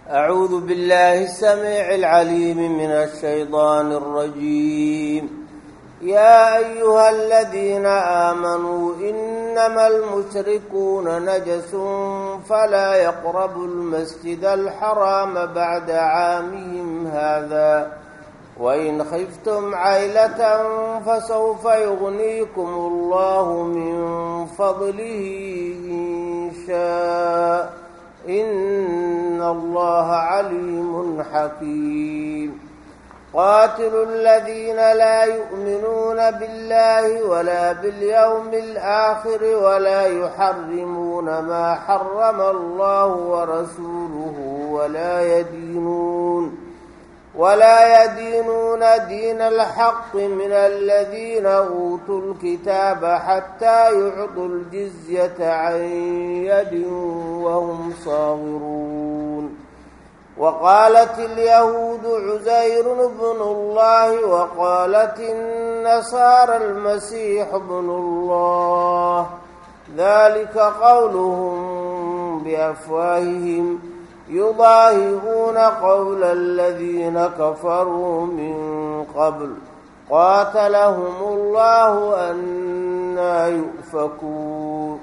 أعوذ بالله السميع العليم من الشيطان الرجيم يا أيها الذين آمنوا إنما المشركون نجس فلا يقربوا المسجد الحرام بعد عامهم هذا وإن خفتم عيلة فسوف يغنيكم الله من فضله إن شاء إن الله عليم حكيم قاتلوا الذين لا يؤمنون بالله ولا باليوم الآخر ولا يحرمون ما حرم الله ورسوله ولا يدينون ولا يدينون دين الحق من الذين أوتوا الكتاب حتى يعطوا الجزية عن يد وهم صاغرون وقالت اليهود عزير بن الله وقالت النصارى المسيح ابن الله ذلك قولهم بأفواههم يضاهئون قول الذين كفروا من قبل قاتلهم الله أنا يؤفكون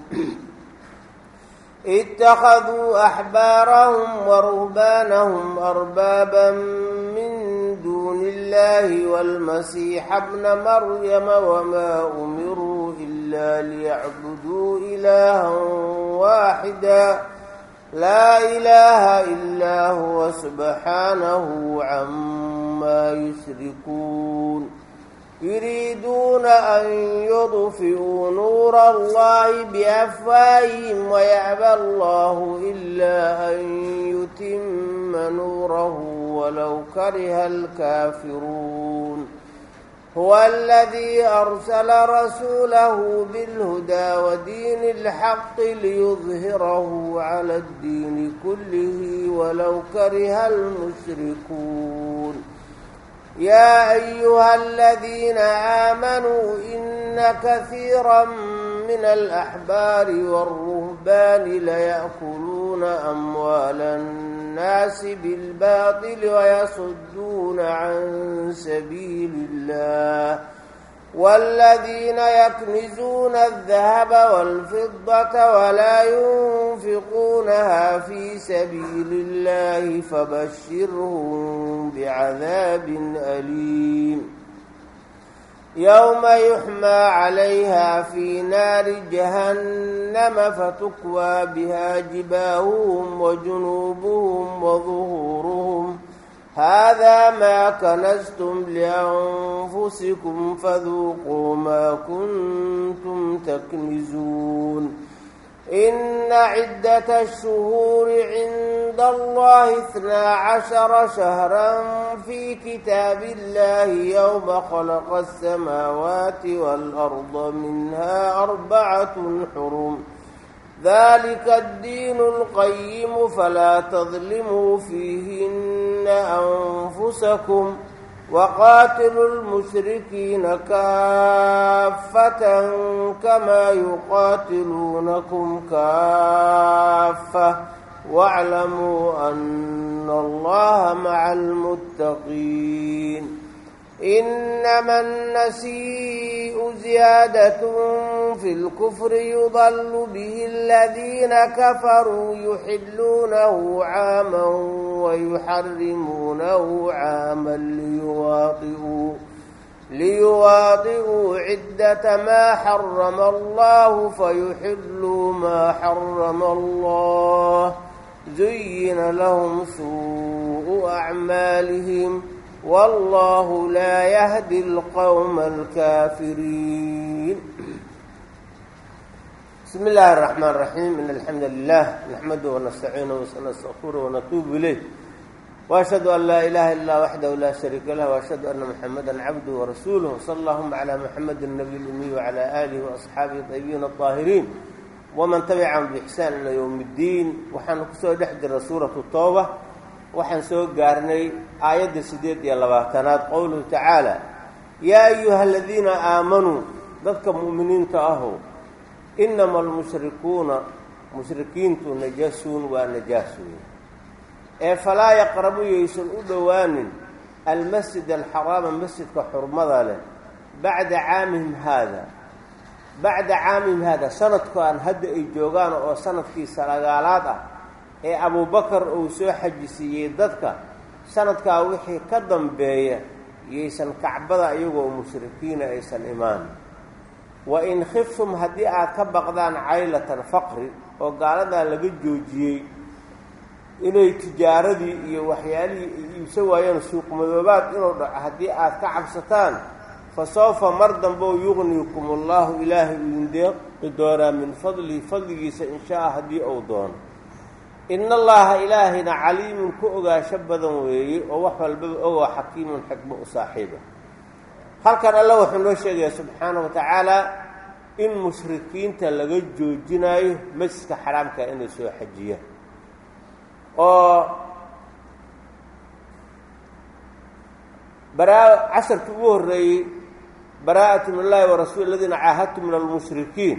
اتخذوا أحبارهم ورهبانهم أربابا من دون الله والمسيح ابن مريم وما أمروا إلا ليعبدوا إلها واحدا لا إله إلا هو سبحانه عما يشركون يريدون أن يطفئوا نور الله بأفواههم ويأبى الله إلا أن يتم نوره ولو كره الكافرون هو الذي أرسل رسوله بالهدى ودين الحق ليظهره على الدين كله ولو كره المشركون يا أيها الذين آمنوا إن كثيرا من الأحبار والرهبان ليأكلون أموال الناس بالباطل ويصدون عن سبيل الله والذين يكنزون الذهب والفضة ولا ينفقونها في سبيل الله فبشرهم بعذاب أليم يوم يحمى عليها في نار جهنم فتكوى بها جباههم وجنوبهم وظهورهم هذا ما كنزتم لأنفسكم فذوقوا ما كنتم تكنزون إن عدة الشهور عند الله اثنا عشر شهرا في كتاب الله يوم خلق السماوات والأرض منها أربعة حرم ذلك الدين القيم فلا تظلموا فيهن أنفسكم وقاتلوا المشركين كافة كما يقاتلونكم كافة واعلموا أن الله مع المتقين إنما النسيء زيادة في الكفر يضل به الذين كفروا يحلونه عاما ويحرمونه عاما ليواطئوا ليواطئوا عدة ما حرم الله فيحلوا ما حرم الله زين لهم سوء أعمالهم والله لا يهدي القوم الكافرين بسم الله الرحمن الرحيم إن الحمد لله نحمده ونستعينه ونستغفره ونتوب إليه وأشهد أن لا إله إلا وحده لا شريك له وأشهد أن محمدا عبده ورسوله صلى اللهم على محمد النبي الأمي وعلى آله وأصحابه الطيبين الطاهرين ومن تبعهم بإحسان إلى يوم الدين وحن كسو دحجر سورة التوبة waxaan soo gaarnay aayadda siddeed iyo labaatanaad qowluhu tacaala yaa ayuha aladiina aamanuu dadka mu'miniinta ahow inama almushrikuuna mushrikiintu najasuun waa najaas weeye ee falaa yaqrabu yaysan u dhowaanin almasjid alxaraama masjidka xurmada leh bacda caamihim haada bacda caamihim haada sanadkan hadda ay joogaan oo sanadkii salagaalaad ah ee abubakar uu soo xajisiiyey dadka sanadkaa wixii ka dambeeya yaysan kacbada iyagoo mushrikiina aysan imaan wa in khiftum haddii aad ka baqdaan caylatan faqri oo gaaladaa laga joojiyey inay tijaaradii iyo waxyaalihii ay iibsa waayeen suuqmadoobaad inuu dhaco haddii aad ka cabsataan fa sawfa mar dambeo yuqniikum allahu ilaahay idin deeqi doonaa min fadlihi fadligiisa in shaa haddii uu doono ina allaha ilaahayna caliimun ku ogaasho badan weeye oo wax walbaba ogoo xakiimun xikmo u saaxiiba halkan alla wuxuu noo sheegaya subxaana wa tacaala in mushrikiinta laga joojinayo masjidka xaraamka inay soo xajiyaan oo baraa casharkii ugu horreeyey baraa'atu min allahi wa rasuuli aladiina caahadtu min almushrikiin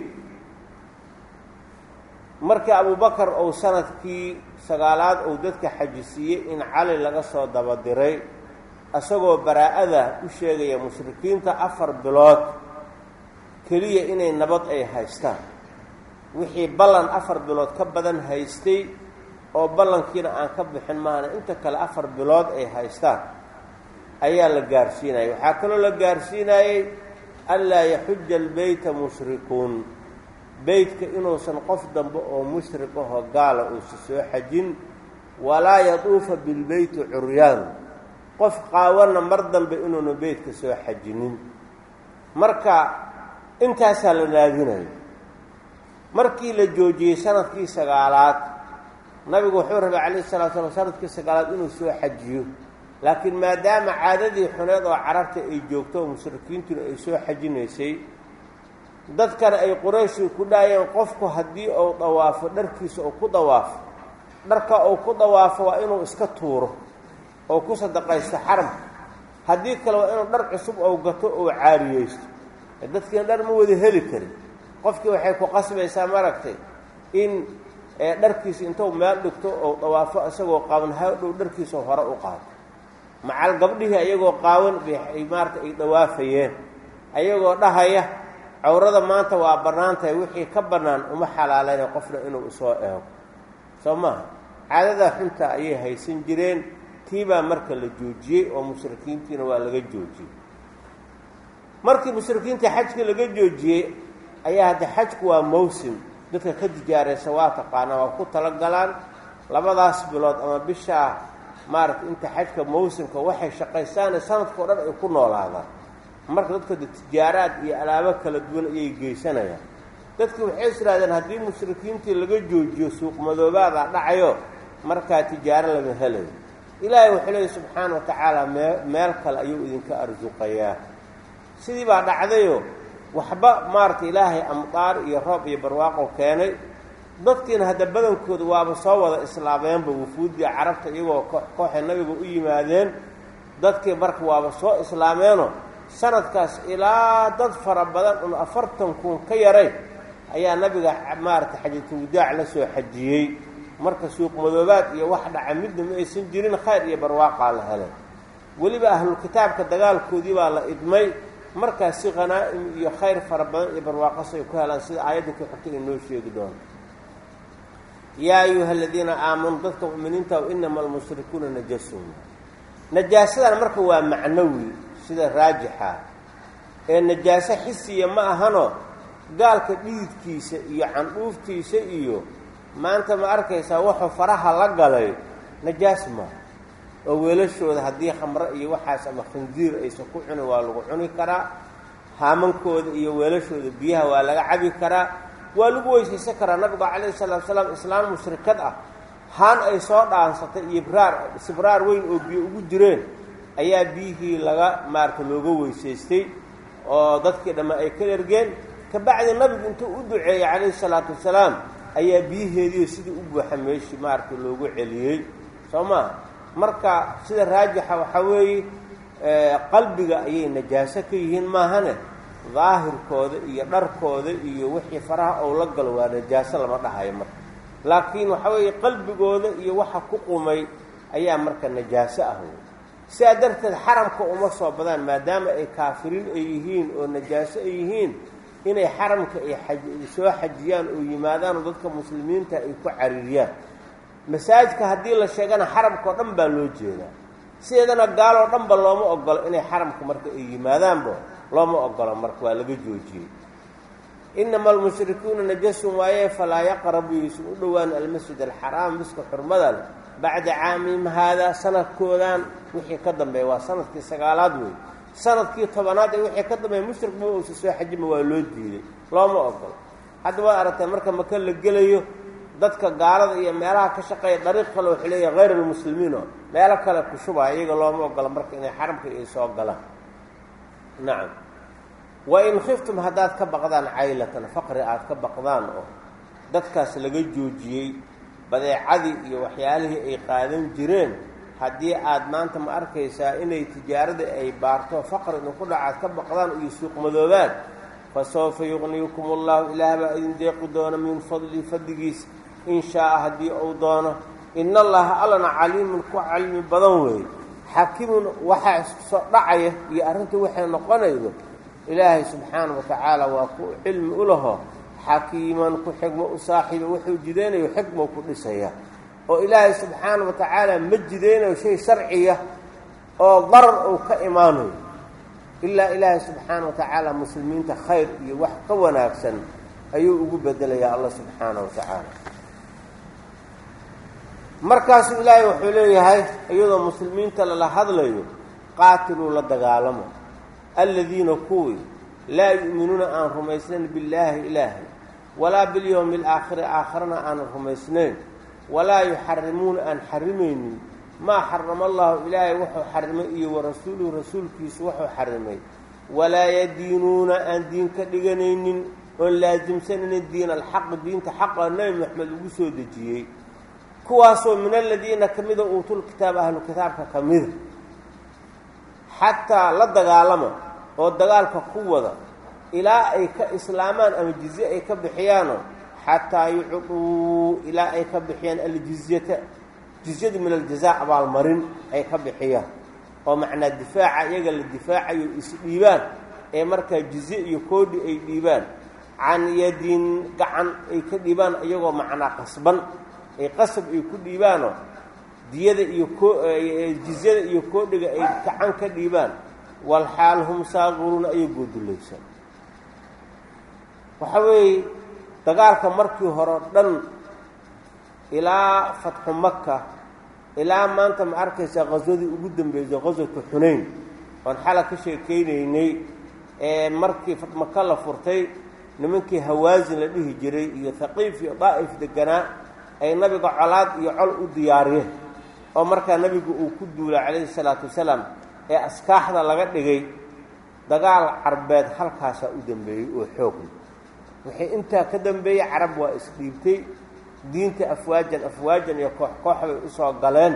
markii abubakar uu sanadkii sagaalaad uu dadka xajisiiyey in cali laga soo dabadiray isagoo baraa'ada u sheegaya mushrikiinta afar bilood keliya inay nabad ay haystaan wixii ballan afar bilood ka badan haystay oo ballankiina aan ka bixin maahana inta kale afar bilood ay haystaan ayaa la gaarsiinayay waxaa kaloo la gaarsiinayey anlaa yaxuja albeyta mushrikuun beytka inuusan qof dambe oo mushrik ahoo gaala uusa soo xajin walaa yaduufa bilbeyti curyaan qof qaawana mar dambe inuuna beytka soo xajinin marka intaasaa la naadinayo markii la joojiyey sanadkii sagaalaad nabigu wuxuu rabay calayhi salatu slam sanadkii sagaalaad inuu soo xajiyo laakiin maadaama caadadii xuneed oo carabta ay joogto oo mushrikiintuna ay soo xajinaysay dadkana ay qurayshii ku dhaayeen qofku haddii uu dawaafo dharkiisa uu ku dawaafo dharka uu ku dawaafo waa inuu iska tuuro oo ku sadaqaysto xaramka haddii kale waa inuu dhar cusub ou gato oo caariyeysto dadkiina dhar ma wada heli karin qofkii waxay ku qasbaysaa maaragtay in dharkiisa intuu meel dhigto ou dawaafo isagoo qaawan hadhow dharkiisa hore u qaato macal gabdhihii ayagoo qaawan bay maarata ay dawaafayeen ayagoo dhahaya cawrada maanta waa bannaan tahay wixii ka bannaan uma xalaalayna qofna inuu usoo eego soo maaha caadadaa xunta ayay haysan jireen tiibaa marka la joojiyey oo mushrikiintiina waa laga joojiyey markii mushrikiinta xajkii laga joojiyey ayaa hadda xajku waa mawsim dadka ka tijaaraysa waa taqaanaa waa ku talagalaan labadaas bilood ama bishaa maaragtay inta xajka mawsimka waxay shaqaysaane sanadka o dhan ay ku noolaadaan marka dadka de tijaaraad iyo alaabo kala duwan ayay geysanayaan dadki waxay is idhahdeen haddii mushrikiintii laga joojiyo suuqmadoobaada dhacayo markaa tijaaro lama helayo ilaahay wuxuu leeyay subxaana wa tacaala mee meel kale ayuu idinka arsuqayaa sidii baa dhacdayo waxba maaragtay ilaahay amdaar iyo roob iyo barwaaqo keenay dadkiina hadda badankooda waaba soo wada islaameenba wufuuddii carabta iyagoo kooxay nabiga u yimaadeen dadkii marka waaba soo islaameenoo sanadkaas ilaa dad fara badan un afartan kun ka yaray ayaa nabiga maaragtay xajatulwadaac la soo xajiyey marka suuq madoobaad iyo wax dhaca midna ma aysan jirin khayr iyo barwaaqaa la helay weliba ahlulkitaabka dagaalkoodii baa la idmay markaas si khanaa'im iyo khayr fara badan iyo barwaaqas ay ku helaan sida aayadda ku xigta ay noo sheegi doonto yaa ayuha aladiina aamanuu dadka mu'miniinta inama almushrikuuna najasun najaasadan marka waa macnawi sida raajixa ee najaaso xisiya ma ahano gaalka dhididkiisa iyo candhuuftiisa iyo maanta ma arkaysaa wuxuu faraha la galay najaas maa oo weelashooda haddii khamro iyo waxaas ama khindiir aysan ku cunin waa lagu cuni karaa haamankooda iyo weelashooda biyaha waa laga cabi karaa waa lagu weysaysan karaa nabiga calayhi salaatu salaam islaan mushrikad ah haan ay soo dhaansatay iyo ibraar sibraar weyn oo biyo ugu jireen ayaa biyihii laga maarata looga weysaystay oo dadkii dhamma ay ka ergeen kabacdi nabigu intuu u duceeyey calayhi salaatu wasalaam ayaa biyaheediio sidii u buuxa meeshii maarata loogu celiyey soo maa marka sida raajixa waxaa weeye qalbiga ayay najaaso ka yihiin maahane daahirkooda iyo dharkooda iyo wixii faraha ou la galo waa najaaso lama dhahayo marka laakiin waxaa weeye qalbigooda iyo waxa ku qumay ayaa marka najaaso ah wey sidaa darteed xaramka uma soo badaan maadaama ay kaafiriin ay yihiin oo najaaso ay yihiin inay xaramka ay aj soo xajiyaan oo yimaadaan oo dadka muslimiinta ay ku cariiriyaan masaajidka haddii la sheegana xaramka oo dhan baa loo jeedaa sideedana gaaloo dhanba looma ogolo inay xaramka marka ay yimaadaanba looma ogolo marka waa laga joojiyey inama almushrikuuna najasun waaye falaa yaqrabu yaysan u dhowaan almasjid alxaraam miska xurmada leh bacda caamihim haadaa sanadkoodan wixii ka dambeeya waa sanadkii sagaalaad wey sanadkii tobanaad ee wixii ka dambeeya mushrikba uusa soo xajima waa loo diiday looma ogolo hadda waad aragtay marka maka la gelayo dadka gaalada iyo meelaha ka shaqeeya dariiq kale wuxuu leeyahay hayr almuslimiino meelo kale ku shubaa iyaga looma ogola marka inay xaramka ay soo galaan nacam wain khiftum haddaad ka baqdaan caylatan faqri aad ka baqdaan oo dadkaas laga joojiyey badeecadii iyo waxyaalihii ay qaadan jireen haddii aad maanta ma arkaysaa inay tijaaradii ay baarto faqri idinku dhacaad ka baqdaan iyo suuqmadoobaan fa sawfa yuqniyukum allahu ilaah baa idin deeqi doona min fadli fadligiis in shaaa haddii uu doono ina allaha allana caliimun ku cilmi badan weeye xakimun waxaa soo dhacaya iyo arrinta waxay noqonaydo ilaahay subxaana wa tacaala waa ku cilmi u laho xakiiman ku xigmo u saaxiiba wuxuu jidaynayo xikmou ku dhisaya oo ilaahay subxaana wa tacaala ma jidaynayo shay sharciya oo darar uu ka imaanayo ilaa ilaahay subxaana wa tacaala muslimiinta khayr iyo wax ka wanaagsan ayuu ugu bedelayaa allah subxaana wa tacaala markaasuu ilaahay wuxuu leeyahay iyadoo muslimiinta lala hadlayo qaatiluu la dagaalamo aladiina kuwii laa yu'minuuna aan rumaysnayn billaahi ilaahay walaa bilyowmi alaakhiri aakharana aanan rumaysnayn walaa yuxarimuuna aan xarimaynin maa xarama allahu ilaahay wuxuu xarimay iyo warasuuluhu rasuulkiisu wuxuu xarimay walaa yadiinuuna aan diin ka dhiganaynin oon laasimsanaynin diin alxaqi diinta xaqa nebi maxamed ugu soo dejiyey kuwaasoo min aladiina ka mida uutul kitaab ahlu kitaabka ka mida xataa la dagaalama oo dagaalka ku wada ilaa ay ka islaamaan ama jizye ay ka bixiyaano xataa yucduu ilaa ay ka bixiyaan aljizyata jizyadu min aljazaa abaalmarin ay ka bixiyaan oo macnaa difaaca iyaga la difaacayo isdhiibaan ee markaa jizye iyo koodhi ay dhiibaan can yadin gacan ay ka dhiibaan iyagoo macnaa qasban ay qasab ay ku dhiibaanoo diyada iyo ko jizyada iyo koodhiga ay gacan ka dhiibaan walxaal hum saaqiruuna ayay goodulaysan waxa weeye dagaalka markii hore o dhan ilaa fatxu maka ilaa maanta ma arkaysaa qaswadii ugu dambeysay qaswatu xunayn oon xala ka sheekeynaynay ee markii maka la furtay nimankii hawaasin la dhihi jiray iyo haqiif iyo daa'if deganaa ay nabiga colaad iyo col u diyaariyeen oo markaa nabigu uu ku duulay calayhi salaatu wasalaam ee askaaxda laga dhigay dagaal carbeed halkaasaa u dambeeyey oo xoogna wixii intaa ka dambeeyey carab waa isdhiibtay diinta afwaajan afwaajan iyo koox koox bay usoo galeen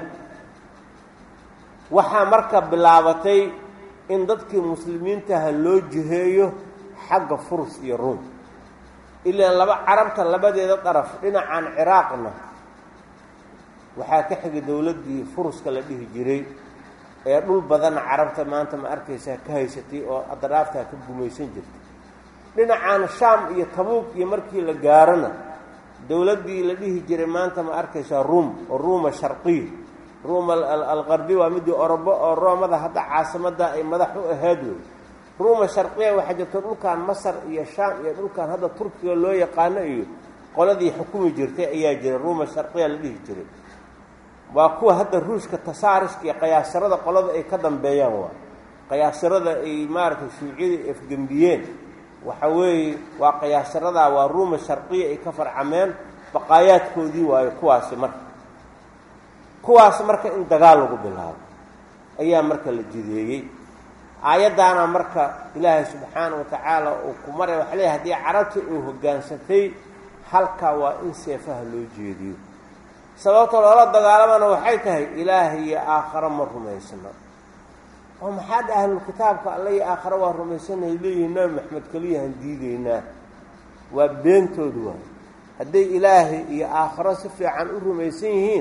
waxaa marka bilaabatay in dadkii muslimiintaha loo jiheeyo xagga furus iyo ruum ilaan laba carabta labadeeda daraf dhinacan ciraaqna waxaa ka xigay dowladdii furuska la dhihi jiray ee dhul badanna carabta maanta ma arkaysaa ka haysatay oo adraaftaa ka gumaysan jirtay dhinacan shaam iyo tabuuk iyo markii la gaarona dowladdii la dhihi jiray maanta ma arkaysaa ruum oo ruuma sharqiya ruuma alqarbi waa midii orobo oo roomada hadda caasimadda ay madax u ahayd wey ruuma sharqiya waxaa jirta dhulkan masar iyo shaam iyo dhulkan hadda turkiga loo yaqaano iyo qoladii xukumi jirtay ayaa jiray ruuma sharqiya la dhihi jiray waa kuwa hadda ruushka tasaariska iyo qayaasarada qolada ay ka dambeeyaan waa qayaasarada ay maaragtay shuuciyada afgembiyeen waxa weeye waa qayaasaradaa waa ruuma sharqiya ay ka farcameen baqaayaadkoodii waayo kuwaasi marka kuwaas marka in dagaal lagu bilaabo ayaa marka la jideeyey aayaddaana marka ilaahay subxaana wa tacaala uu ku maray waxa leeyahy haddii carabta uu hoggaansatay halkaa waa in seefaha loo jeediyo sababta loola dagaalamana waxay tahay ilaahay iyo aakharo ma rumaysna oo maxaa dha ahlulkitaabka alla iyo aakhare waa rumaysanay leeyihin nabi maxamed keliyahan diideynaa waa beentoodu waay hadday ilaahay iyo aakharo si fiican u rumaysan yihiin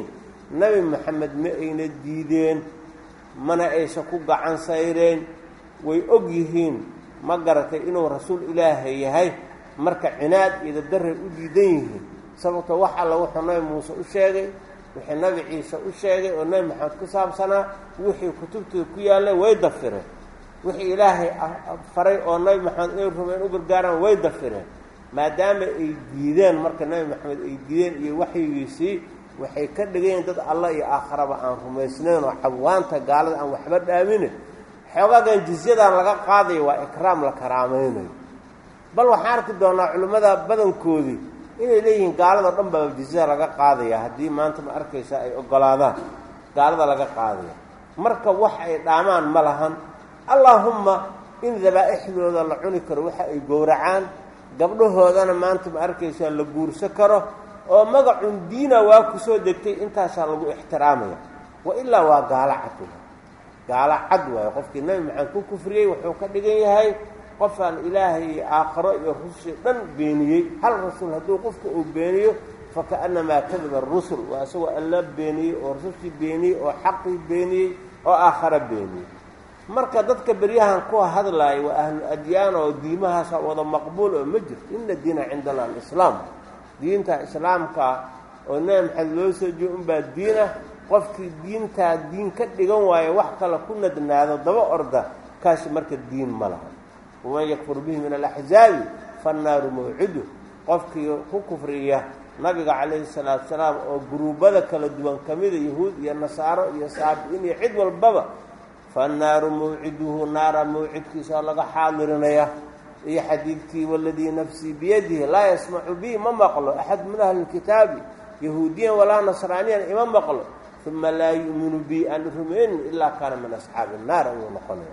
nebi maxamed ma ayna diideen mana aysan ku gacan sayreen way og yihiin ma garatay inuu rasuul ilaahay yahay marka cinaad iyo dadarray u diidan yihiin sababto wax alla wuxuu nabi muuse u sheegay wixii nabi ciise u sheegay oo nebi maxamed ku saabsanaa wixii kutubtooda ku yaallay way dafireen wixii ilaahay faray oo nabi maxamed inay rumeen u gargaaraan way dafireen maadaama ay diideen marka nebi maxamed ay diideen iyo waxyigiisii waxay ka dhigayiin dad alla iyo aakharaba aan rumaysnayn oo cabwaanta gaalada aan waxba dhaamine xoogaagan jizyadan laga qaadayo waa ikraam la karaamaynayo bal waxaan arki doonaa culimmada badankoodii inay leeyihiin gaalado dhan baa jizyada laga qaadaya haddii maanta ma arkaysa ay ogolaadaan gaalada laga qaadaya marka wax ay dhaamaan ma lahan allaahumma in dabaa'ixdooda la cuni karo waxa ay gowracaan gabdhahoodana maanta ma arkaysaa la guurso karo oo magacun diina waa ku soo degtay intaasaa lagu ixtiraamaya wa ilaa waa gaalo cad gaalo cad waayo qofkii nebi maxamed ku kufriyey wuxuu ka dhigan yahay qofaan ilaahay iyo aakharo iyo rusul dhan beeniyey hal rasuul hadduu qofka uu beeniyo fakaannamaa kadaba arusul waa isagoo alla beeniyey oo rusushii beeniyey oo xaqii beeniyey oo aakharo beeniyey marka dadka beryahan ku hadlaaya waa ahlu adyaan oo diimahaasa wada maqbuul oo ma jirto ina diina cindana alislaam diinta islaamka oo nebi maxamed loo soo jeeyo unbaa diina qofkii diintaa diin ka dhigan waayo wax kale ku nadnaado daba orda kaasi marka diin ma laha waman yakfur bihi min alaxzaabi fannaaru mawcidu qofkii ku kufriya nabiga calayhi salaatu salaam oo guruubada kala duwan ka mida yahuud iyo nasaaro iyo saabi-in iyo cid walbaba fannaaru mawciduhu naara mawcidkiisa oo laga xaadirinaya iyo xadiidkii waladii nafsii biyadihi laa yasmacu bi ma maqlo axad min ahli lkitaabi yahuudiyan walaa nasraaniyan ima maqlo uma laa yu'minu bi aan rumaynin ilaa kaana min asxaabi innaar ayuu noqonaya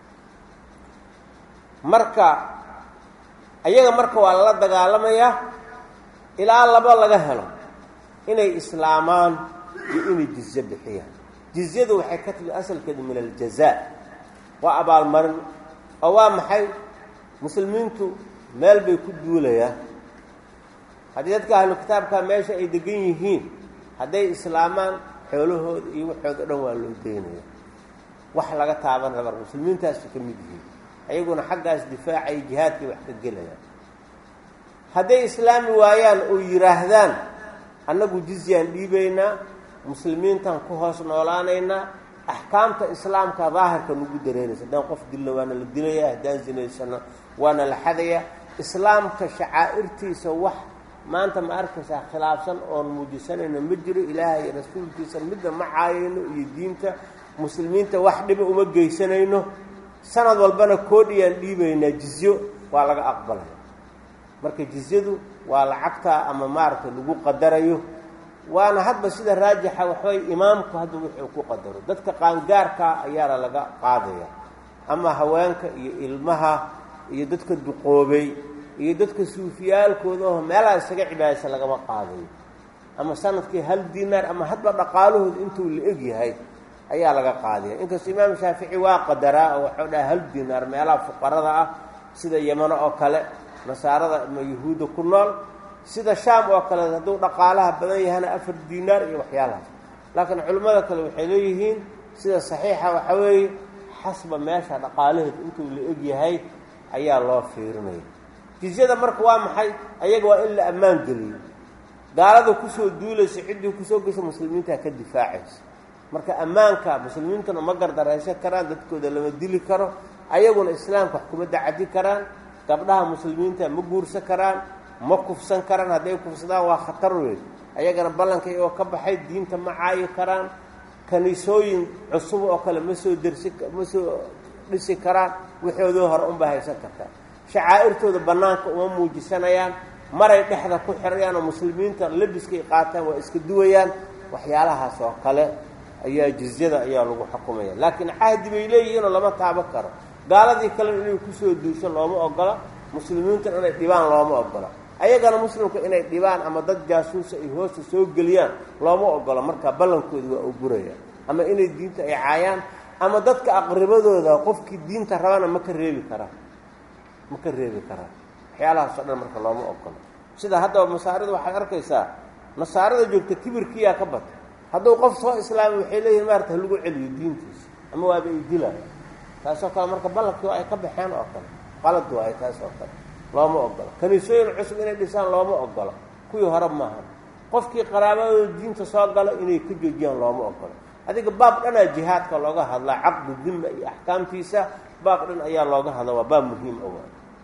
marka ayaga marka waa lala dagaalamayaa ilaa laba laga helo inay islaamaan iyo inay jizye bixiyaan jizyadu waxay ka timi asalkeedu min aljazaa waa abaalmarin oo waa maxay muslimiintu meel bay ku duulayaan haddii dadka ahlu kitaabka meesha ay degan yihiin hadday islaamaan xoolahooda iyo waxooda dhan waa loo deynaya wax laga taaban rabar muslimiintaasu ka mid yihiin ayaguna xaggaas difaacay jihaadkay wax ka gelayaan hadday islaami waayaan oo yidhaahdaan annagu jizyaan dhiibaynaa muslimiintan ku hoos noolaanaynaa axkaamta islaamka daahirka nagu dareeraysa haddaan qof dilna waana la dilaya haddaan zinaysano waana la xadaya islaamka shacaa'irtiisa wax maanta ma arkaysaa khilaafsan oon muujisanayno ma jiro ilaahay iyo rasuulkiisa midna ma caayayno iyo diinta muslimiinta wax dhiba uma geysanayno sanad walbana koodhiyaan dhiibaynaa jizyo waa laga aqbalaya marka jizyadu waa lacagtaa ama maaragtay lagu qadarayo waana hadba sida raajixa waxbay imaamku hadda wuxuu ku qadaro dadka qaangaarkaa ayaana laga qaadaya ama haweenka iyo ilmaha iyo dadka duqoobay iyo dadka suufiyaalkooda oo meelaha isaga cibaadaysa lagama qaadayo ama sanadkii hal dinaar ama hadba dhaqaalahooda intuu la eg yahay ayaa laga qaadaya inkastoo imaam shaafici waa qadaraa oo waxuu dhaha hal dinaar meelaha fuqarada ah sida yamano oo kale nasaarada ama yahuudda ku nool sida shaam oo kale hadduu dhaqaalaha badan yahana afar dinaar iyo waxyaalahaas laakiin culimmada kale waxay leeyihiin sida saxiixa waxaa weeye xasba meesha dhaqaalaheed intuu la eg yahay ayaa loo fiirinaya jizyada marka waa maxay ayaga waa in la ammaan geliyo gaalada kusoo duulaysa ciddii kusoo geysa muslimiinta ka difaacaysa marka ammaanka muslimiintuna ma gardaraysan karaan dadkooda lama dili karo ayaguna islaamka wax kuma dacadi karaan gabdhaha muslimiinta ma guursan karaan ma kufsan karaan hadday kufsadaan waa khatar weyn ayagana ballanka iyagoo ka baxay diinta ma caayi karaan kaniisooyin cusub oo kale ma soo dersi ma soo dhisi karaan waxoodii hore unbaa haysan kartaa shacaa'irtooda bannaanka uma muujisanayaan maray dhexda ku xirayaan oo muslimiinta labiskay qaataan waa iska duwayaan waxyaalahaas oo kale ayaa jizyada ayaa lagu xukumaya laakiin cahdi bay leeyihiinoo lama taaban karo gaaladii kalena inay kusoo duusho looma ogola muslimiintuna inay dhibaan looma ogola ayagana muslimka inay dhibaan ama dad jaasuusa ay hoosta soo geliyaan looma ogola marka ballankooda waa ogurayaan ama inay diinta ay caayaan ama dadka aqribadooda qofkii diinta rabana ma ka reebi karaan ma ka reebi karaan waxyaalahaas oo dhan marka looma ogola sida haddaba masaarida waxaad arkaysaa nasaarada joogta kibirkiyaa ka batay hadduu qof soo islaamay waxay leeyihin maarata halagu celiyo diintiisa ama waaba ay dilaayo taasoo kale marka ballankii ay ka baxeen oo kale qalad waayo taas oo kale looma ogolo kaniisooyin cusub inay dhisaan looma ogolo kuwii hore maaha qofkii qaraabadooda diinta soo galo inay ka joojiyaan looma ogolo adiga baab dhanaa jihaadka looga hadlaa caqdu dima iyo axkaamtiisa baab dhan ayaa looga hadla waa baab muhiim owa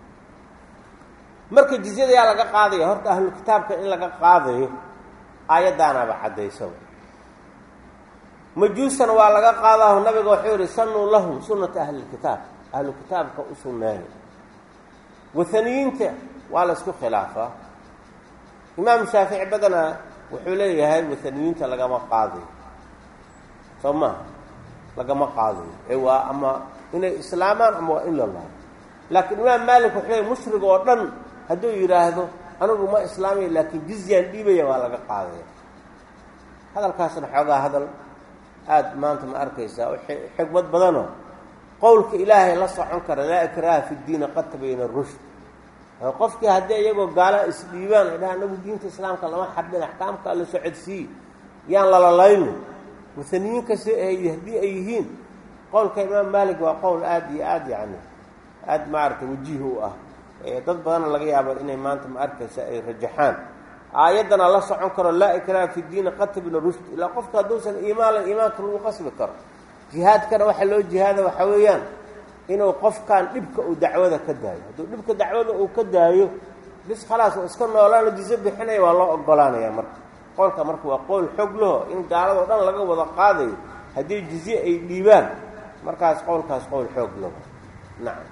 marka jizyada yaa laga qaadaya horta ahlu kitaabka in laga qaadayo aayaddaanaaba caddaysaba majuusana waa laga qaadaho nabiga wuxuu yihi sanuu lahum sunnata ahlilkitaab ahlu kitaabka u sunneeya wathaniyiinta waa la isku khilaafaa imaam shaafici badanaa wuxuu leeyahay wathaniyiinta lagama qaadayo soo maha lagama qaadayo ee waa ama inay islaamaan ama waa in la laayo laakiin imaam maalik wuxuu leeyahy mushrig oo dhan hadduu yidhaahdo anigu ma islaamaya laakiin jizyaan dhiibaya waa laga qaadaya hadalkaasna xoogaa hadal aada maanta ma arkaysaa xigmad badanoo qowlka ilaahay la socon kara laa ikraaha fi ddiini qad tabayna rushd qofkii haddii iyagoo gaala isdhiibaan ay dhaha anagu diinta islaamka lama xardin axkaamka alla socodsiiye yaan lalalayno muhaniyiin kasta haddii ay yihiin qowlka imaam maalik waa qowl aada iyo aada yacni aada maaragtay wajiih u ah dad badanna laga yaabo inay maanta ma arkaysa ay rajaxaan aayaddana la socon karo laa ikraaha fi diini qad tabayna rushd ilaa qofka hadduusan iimaanla iimaanka lagu qasbi karo jihaadkana waxaa loo jihaada waxaa weeyaan inuu qofkan dhibka uu dacwada ka daayo hadduu dhibka dacwada uu ka daayo bis khalaas oo iska noolaano jiso bixinaya waa loo ogolaanaya marka qowlka marka waa qowl xog laho in gaaladao dhan laga wada qaadayo haddii jizye ay dhiibaan markaas qowlkaas qowl xoog laho nacam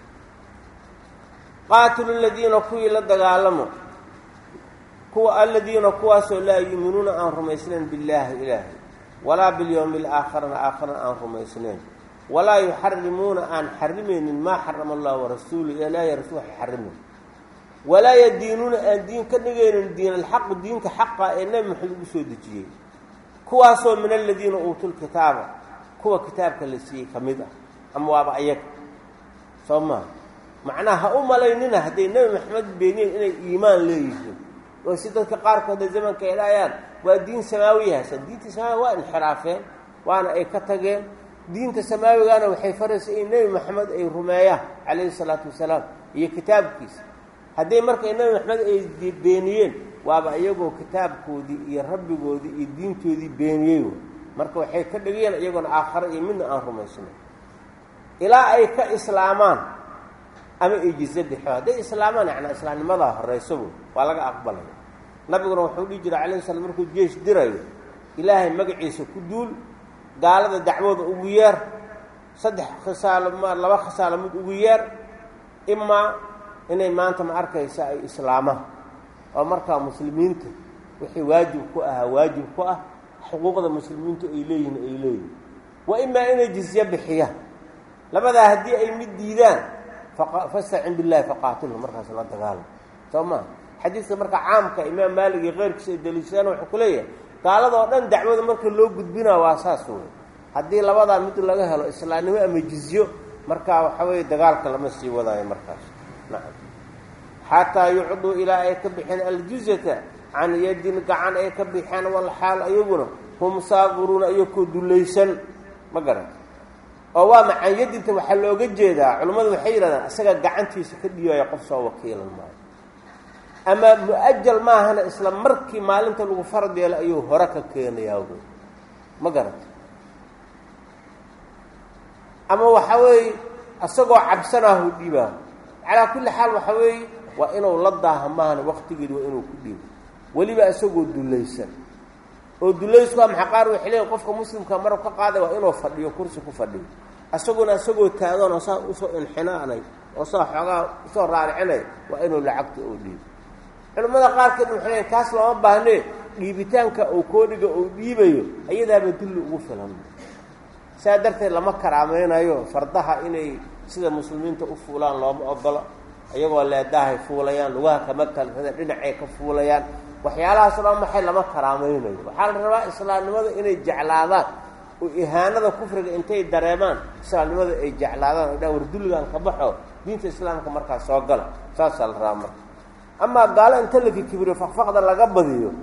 qaatilu ladiina kuwii la dagaalamo kuwa aladiina kuwaasoo laa yuuminuuna aan rumaysnayn billaahi ilaahay walaa bilyowmi alaakhirana aakhirana aan rumaysnayn walaa yuxarimuuna aan xarimaynin maa xarama allah warasuulu ilaahay rasuul waxa xarimayn walaa yadiinuuna aan diin ka dhigaynin diin alxaqu diinka xaqa ee nebi maxamed ugu soo dejiyey kuwaasoo min aladiina uutuu lkitaaba kuwa kitaabka la siiyey ka mid ah ama waaba ayaga soo maa macnaha ha u malaynina hadday nebi maxamed beeniyeen inay iimaan leeyihiin oo si dadka qaarkooda zamanka ay dhahayaan waa diin samaawiyahaasa diinta samaawiga waa inxiraafeen waana ay ka tageen diinta samaawigana waxay faraysa in nebi maxamed ay rumeeyaan calayhi salaatu wasalaam iyo kitaabkiisa haddii markay nebi maxamed ay beeniyeen waaba iyagoo kitaabkoodii iyo rabbigoodii iyo diintoodii beeniyey wey marka waxay ka dhigayeen iyagoona aakhare iyo midna aan rumaysnay ilaa ay ka islaamaan ama ay jize bixo hadday islaamaan yacnaa islaamnimadaa horeyso wey waa laga aqbalaya nabiguna wuxuu dhihi jiray calayhi salam markuu jeesh dirayo ilaahay magaciisa ku duul gaalada dacwooda ugu yeer saddex khisaalo ma laba khisaalo mid ugu yeer imaa inay maanta ma arkaysa ay islaamaan oo markaa muslimiinta wixii waajib ku ahaa waajib ku ah xuquuqda muslimiintu ay leeyihin ay leeyihin wa imaa inay jizye bixiyaan labadaa haddii ay mid diidaan fastacin billahi faqaatilhu markaas la dagaalamo soo maa xadiidka marka caamka imaam maalig iyo keyrkiisa ay daliishadaan wuxuu ku leeyahay gaaladoo dhan dacwada marka loo gudbinaa waa saas wey haddii labadaa mid laga helo islaamnimo ama jizyo markaa waxa weeye dagaalka lama sii wadaayo markaas nacam xataa yucduu ilaa ay ka bixeen aljizyata can yadin gacan ay ka bixeen walxaal ayaguna hum saaqiruuna iyakoo dulaysan ma garan oo waa macan yadinta waxaa looga jeedaa culimmadu waxay yidhahdaan isaga gacantiisa ka dhiibaya qof soo wakiilan maayo ama mu-ajal maahana isla markii maalinta lagu farad yeelo ayuu hore ka keenayaa wy ma garata ama waxa weeye isagoo cabsanaahu dhiibaa calaa kulli xaal waxa weeye waa inuu la daaha maahana waktigeedi waa inuu ku dhiibo weliba isagoo dulaysan oo dulaysku waa maxa qaar waxay leeyiin qofka muslimka marab ka qaaday waa inuu fadhiyo kursi ku fadhiyo isaguna isagoo taagan oo saa usoo inxinaanay oo saa xoogaa usoo raaricinay waa inuu lacagta oo dhiibo culimmada qaarkeed waxay leeyiin kaas looma baahnee dhiibitaanka uu koodhiga uu dhiibayo ayadaaba dulli ugu filan saa darteed lama karaamaynayo fardaha inay sida muslimiinta u fuulaan looma ogolo iyagoo leedahay fuulayaan lugaha kama kalrada dhinacay ka fuulayaan waxyaalahaas o dhan maxay lama karaamaynayo waxaa la rabaa islaamnimada inay jeclaadaan oo ihaanada kufriga intay dareemaan islaamnimada ay jeclaadaan o dhan war dulligan ka baxo diinta islaamka markaa soo gala saasaa la rabaa marka amaa gaalo inta laki kibriyo fakfaqda laga badiyo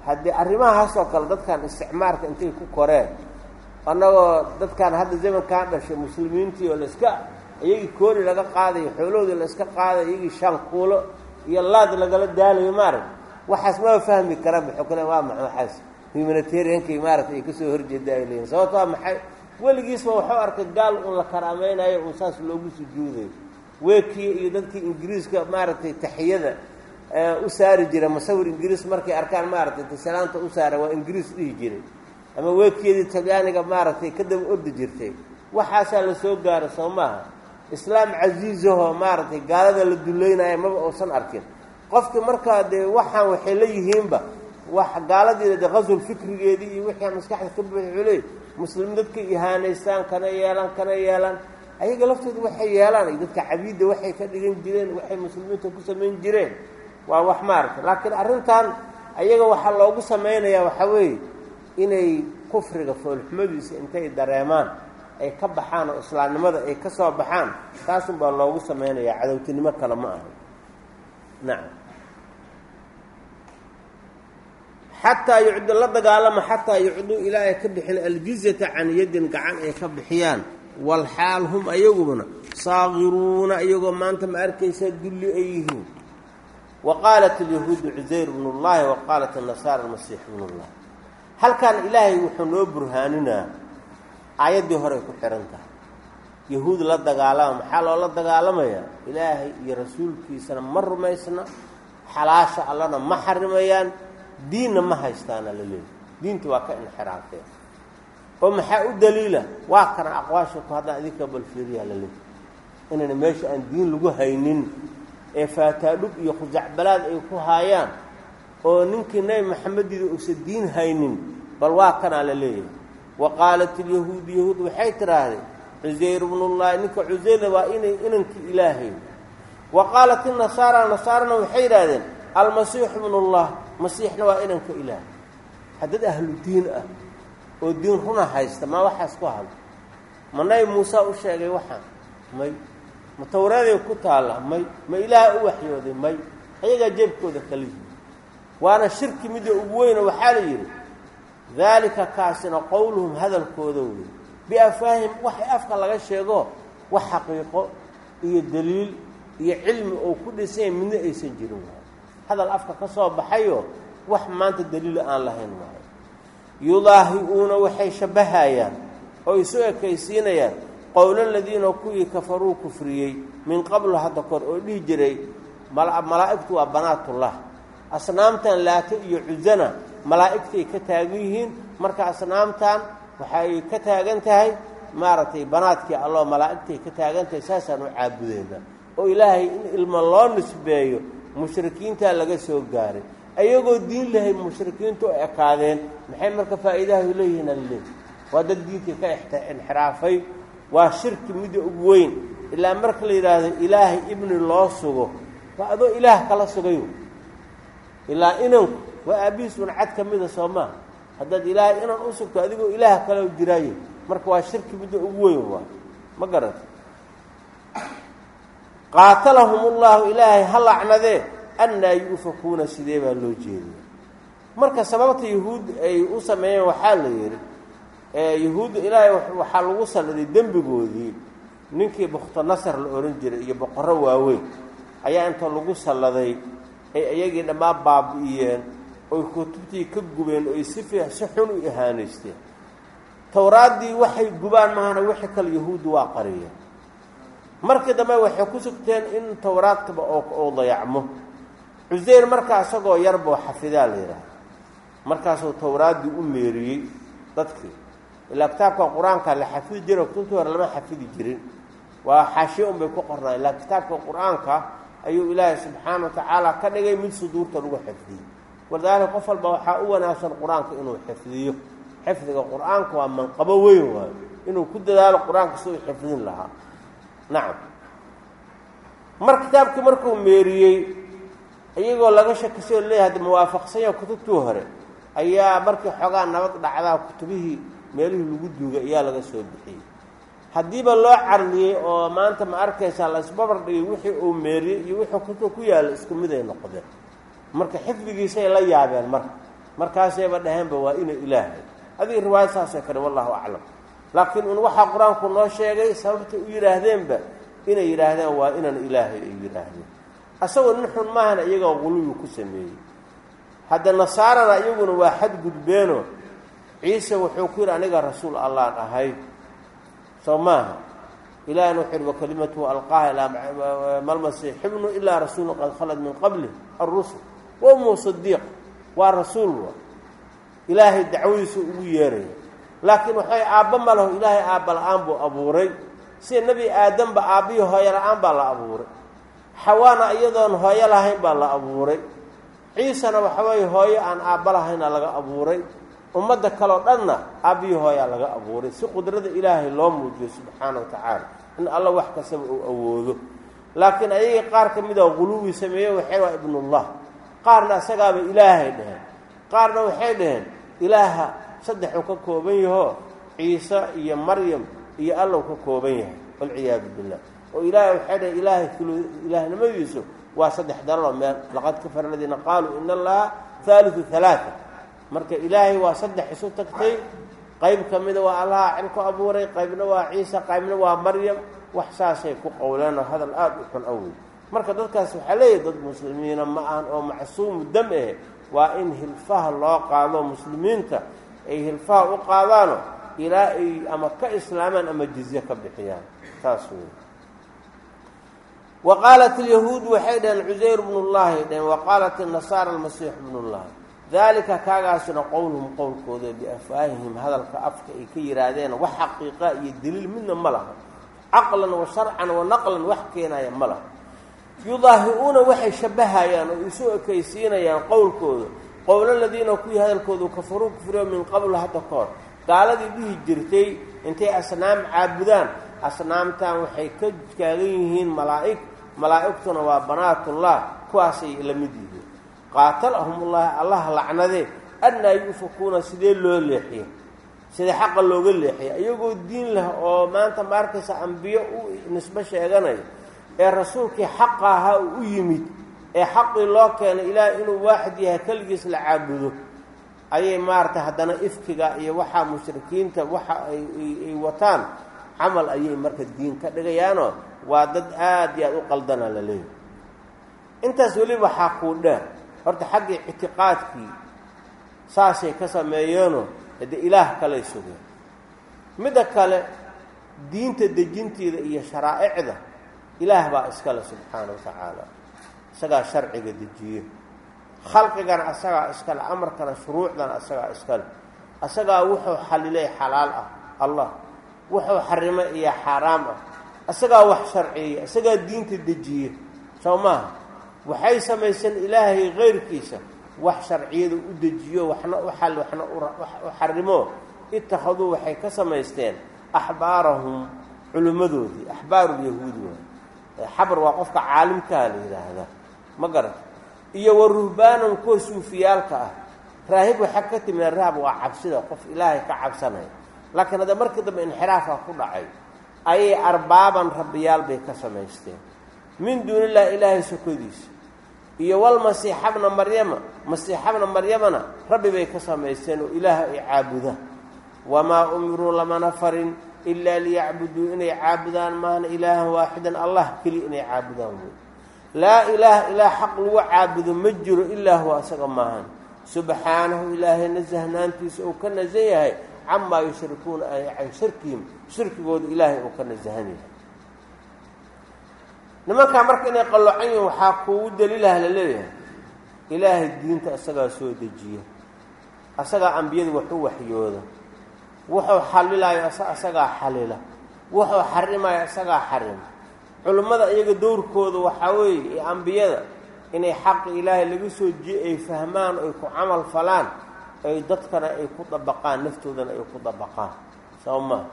haddii arrimahaasoo kale dadkan isticmaarka intay ku koreen annagoo dadkan hadda zamankaan dhashay muslimiintii oo laiska iyagii kooli laga qaadayo xoolohoodii la iska qaadayo iyagii shan kuulo iyo laad lagala daalayo maaragta waxaas maba fahmi karaan maxuu kale waa maxa waxaas humanitariankay maaragtay ay kasoo horjeeda ay leeyihin sababto waa maxay weligiisba waxuu arkay gaal un la karaamaynayo un saas loogu sujuudayo weekii iyo dadkii ingiriiska maaragtay taxiyada u saari jira masawir ingiriis markay arkaan maaragtay tasalaanta u saara waa ingiriis dhihi jiray ama weekiyadii talyaaniga maaragtay ka daba ordi jirtay waxaasaa la soo gaaro soo maaha islaam casiizahoo maaragtay gaalada la duleynaya maba uusan arkin qofkii markaa dee waxaan waxay la yihiinba wax gaaladiina dee qasul fikrigeedii iyo wixii maskaxda ka buuxuley muslim dadka ihaanaystaan kana yeelan kana yeelan ayaga laftooda waxay yeelaan iyo dadka cabiidda waxay ka dhigan jireen waxay muslimiinta ku samayn jireen waa wax maaragta laakiin arrintan ayaga waxaa loogu samaynayaa waxaa weeye inay kufriga foolxumadiisa intay dareemaan ay ka baxaan oo islaamnimada ay ka soo baxaan taasun baa loogu samaynayaa cadowtinimo kale ma aha nacam xataa yucdu la dagaalama xataa yucduu ilaa ay ka bixin aljizyata can yaddin gacan ay ka bixiyaan walxaal hum ayaguna saagiruuna iyagoo maanta ma arkaysaa dulli ay yihiin wa qaalat alyahuudu cusayr bnu llahi wa qaalat annasaara almasiix bnu llah halkan ilaahay wuxuu noo burhaaninaa aayaddii horey ku xihan tahay yahuud la dagaalama maxaa loola dagaalamayaa ilaahay iyo rasuulkiisana ma rumaysna xalaasha allana ma xarimayaan diinna ma haystaana la leeyahy diinta waa ka inxiraafeen oo maxaa u daliila waa kana aqwaasha ku haddaan idinka balfiiriyaa la leeyahy inayna meesha aan diin lagu haynin ee faataadhub iyo khusacbalaad ay ku haayaan oo ninkii nebi maxamediida uusan diin haynin bal waa kanaa la leeyahay wa qaalat ilyahuud yahuud waxay tidhaahdeen cusayr bnullahi ninka cusayrna waa inay inankii ilaahay wa qaalat inasaara nasaarana waxay yidhaahdeen almasiixu bnullah masiixna waa inanka ilaahay haddad ahlu diin ah oo diin runa haysta maa waxaas ku hadla ma nabi muuse u sheegay waxaan may ma tawraaday ku taalla may ma ilaaha u waxyooday may ayagaa jeebkooda kala yihi waana shirki midda ugu weyno waxaa la yidhi daalika kaasina qowluhum hadalkooda wey biafaahim waxay afka laga sheego wax xaqiiqo iyo daliil iyo cilmi oo ku dhisanya midna aysan jirin waayo hadal afka ka soo baxayo wax maanta daliila aan lahayn waayo yudaahi-uuna waxay shabbahayaan oo isu ekaysiinayaan qowla ladiina kuwii kafaruu kufriyey min qablu hadda kor oo dhihi jiray malaa'igtu waa banaatullah asnaamtan laata iyo cusana malaa'igtay ka taagan yihiin marka asnaamtan waxay ka taagan tahay maaragtay banaadkii alloo malaa'igtay ka taagan tahay saasaan u caabudeyna oo ilaahay in ilmo loo nisbeeyo mushrikiintaa laga soo gaaray ayagoo diin lahay mushrikiintu u ekaadeen maxay marka faa'iidaha leeyihiin alle waa dad diintii ka inxiraafay waa shirki midda ugu weyn ilaa marka la yidhaahdo ilaahay ibni loo sugo waa adoo ilaah kala sugayo ilaa inanku waa aabbihiis un cad ka mida soo maa haddaad ilaahay inan u sugto adigoo ilaah kale jiraayo marka waa shirki midda ugu weyn waa ma garata qaatalahum ullahu ilaahay ha lacnadee annaa yu'fakuuna sidee baa loo jeediya marka sababta yahuud ay u sameeyeen waxaa la yidhi yahuudda ilaahay waxaa lagu salladay dembigoodii ninkii bukhtanasar la odhan jiray iyo boqorro waaweyn ayaa inta lagu salladay ay iyagii dhammaan baabi'iyeen oy kutubtii ka gubeen oy si fi si xun u ihaanaysteen towraaddii waxay gubaan mahana wixii kale yahuuddu waa qariyeen markii dambe waxay ku sugteen in towraadkaba oo dayacmo cuseyr markaa isagoo yarboo xafidaa la yidhaahda markaasuu towraaddii u meeriyey dadkii ilaa kitaabka qur-aanka la xafidi jiro kutubtii hore lama xafidi jirin waa xaashiye un bay ku qornaa ilaa kitaabka qur-aanka ayuu ilaahay subxaana wa tacaala ka dhigay mid suduurta lagu xifdiyey walidaalika qof walba waxaa u wanaagsan qur-aanka inuu xifdiyo xifdiga qur-aanka waa manqabo weyn waayo inuu ku dadaalo qur-aanka si uu xifdin lahaa nacam mar kitaabkii markuu meeriyey iyagoo laga shakisay oo leeyahay hadda muwaafaqsanya kutubtii hore ayaa markii xoogaa nabad dhacdaa kutubihii meelihii lagu duugay ayaa laga soo bixiyey haddiiba loo carliyey oo maanta ma arkaysaa la isbabar dhigay wixii uu meeriyey iyo wixii kutub ku yaalla isku mid ay noqdeen marka xifdigiisay la yaabeen marka markaasayba dhaheenba waa ina ilaahay adiga riwaayad saasoo kale wallahu aclam laakiin un waxaa qur-aanku noo sheegay sababtay u yidhaahdeenba inay yidhaahdeen waa inan ilaahay ay yidhaahdeen asagoo nin xun maahana iyagoo quluwi ku sameeyey hadda nasaarana iyaguna waa xadgudbeeno ciise wuxuu ku yidhi aniga rasuul allaan ahay soo maaha ilahina wuxuu yidhi wakalimatuhu alqaaha ilaa malmasiix ibnu ilaa rasuulun qad khalad min qabli alrusul wa ummu sadiiq waa rasuul wa ilaahay dacwadiisu ugu yeeraya laakiin waxay aabba ma laho ilaahay aabba la-aan buu abuuray sida nebi aadamba aabbihii hooyo la-aan baa la abuuray xawaana iyadoon hooyo lahayn baa la abuuray ciisena waxa weeye hooyo aan aabba lahayna laga abuuray ummadda kaleo dhanna aabbihii hooyaa laga abuuray si qudrada ilaahay loo muujiyo subxaana wa tacaala in alla wax kastaba uu awoodo laakiin ayagii qaar ka mid a quluwi sameeye waxay waa ibnullah qaarna isagaaba ilaahay dheheen qaarna waxay dhaheen ilaaha saddexuu ka kooban yahoo ciise iyo maryam iyo allow ka kooban yahay walciyaadu billah oo ilaahay waxay dhaheen ilaahay ilaahnimadiisu waa saddex dalalo meel laqad kafara aladiina qaaluu ina allaha haaliu halaaa marka ilaahay waa saddex isu tagtay qayb ka mida waa allaha cil ku abuuray qaybna waa ciise qaybna waa maryam wax saasay ku qowleen oo hadal aada u xun awey marka dadkaas waxaa leeyahay dad muslimiina ma ahan oo macsuumu dam eh waa in hilfaha loo qaado muslimiinta ay hilfaha u qaadaano ilaa ay ama ka islaamaan ama jizye ka bixiyaan saas wey wa qaalat alyahuud waxay dhaheen cusayr bnullahi dhaheen wa qaalat inasaara almasiix bnullahi daalika kaagaasuna qowluhum qowlkooda biafwaahihim hadalka afka ay ka yidhaahdeen wax xaqiiqa iyo daliil midna ma laha caqlan wa sharcan wa naqlan wax keenaya ma laha yudaahi-uuna waxay shabbahayaan oo isu ekaysiinayaan qowlkooda qowlo ladiina kuwii hadalkoodu kafaruu kufriyo min qabl hadda ka hor gaaladii dhihi jirtay intay asnaam caabudaan asnaamtan waxay ka taagan yihiin malaa'ig malaa'igtuna waa banaatullah kuwaasay la mid yihiin qaatalahumullaahi allah lacnadee annaa yuufakuuna sidee loo leexiyo sidee xaqa looga leexiya iyagoo diin leh oo maanta ma arkaysa ambiyo u nisbo sheeganayo ee rasuulkii xaqa ahaa uu u yimid ee xaqii loo keenay ilaah inuu waaxid yahay keligiis la caabudo ayay maaragtay haddana ifkiga iyo waxaa mushrikiinta waxa ay wataan camal ayay marka diin ka dhigayaanoo waa dad aad iyo aad u qaldana la leeyahy intaas weli waxaa kuu dheer horta xaggii ictiqaadkii saasay ka sameeyeenoo hade ilaah kalay sugeen midda kale diinta dejinteeda iyo sharaa'icda ilaah baa iskale subxaana wa tacaala isagaa sharciga dejiye khalqigana asagaa iskale amarkana shuruucdana asagaa iskale asagaa wuxuu xallilay xalaal ah allah wuxuu xarimay iyo xaaraam ah isagaa wax sharciyeya isagaa diinta dejiye soo maaha waxay samayseen ilaahay kayrkiisa wax sharciyada u dejiyo waxna u xal waxna u xarimo ittakhaduu waxay ka samaysteen axbaarahum culimmadoodii axbaarulyahuudi waay xabar waa qofka caalimkaa la yidhaahdaa ma garata iyo wa ruhbaanan kuwa suufiyaalka ah raahib waxaa ka timida rahab waa cabsida qof ilaahay ka cabsanaya laakiin hadda markii dambe inxiraafka ku dhacay ayay arbaaban rabbiyaal bay ka samaysteen min duunillahi ilaahay sokodiisa iyo walmasiixabna maryama masiixabna maryamana rabbi bay ka samaysteen oo ilaah ay caabudaan wamaa umiruu lamana farin ilaa liyacbuduu inay caabudaan maahna ilaahan waaxidan allah keliya inay caabudaan wey laa ilaaha ilaa xaq lagu caabudo ma jiro ilaa huwa asaga maahan subxaanahu ilaahay nasahnaantiisa uu ka nasan yahay camaa yushrikuuna ay can shirkihim shirkigooda ilaahay uu ka nasahan yahay nimankaa marka inay qallocan yihin waxaa kuugu daliilah la leeyahay ilaahay diinta isagaa soo dejiya asagaa ambiyada waxu waxyooda wuxuu xalilayo isagaa xalila wuxuu xarimayo isagaa xarima culimmada iyaga dowrkooda waxaa weeye ee ambiyada inay xaqi ilaahay laga soo jiye ay fahmaan oy ku camal falaan ay dadkana ay ku dabaqaan naftoodana ay ku dabaqaan soo maa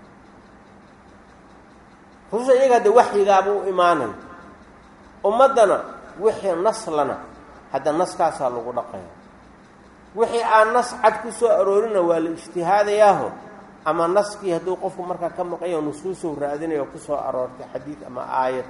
rususha iyaga hadde waxyigaaba u imaanayo ummaddana wixii naslana hadda naskaasaa lagu dhaqaya wixii aan nas cad ku soo aroorina waa la ijtihaadayaaho ama naskii hadduu qofku markaa ka maqanyaho nusuusow raadinayo kusoo aroortay xadiid ama aayad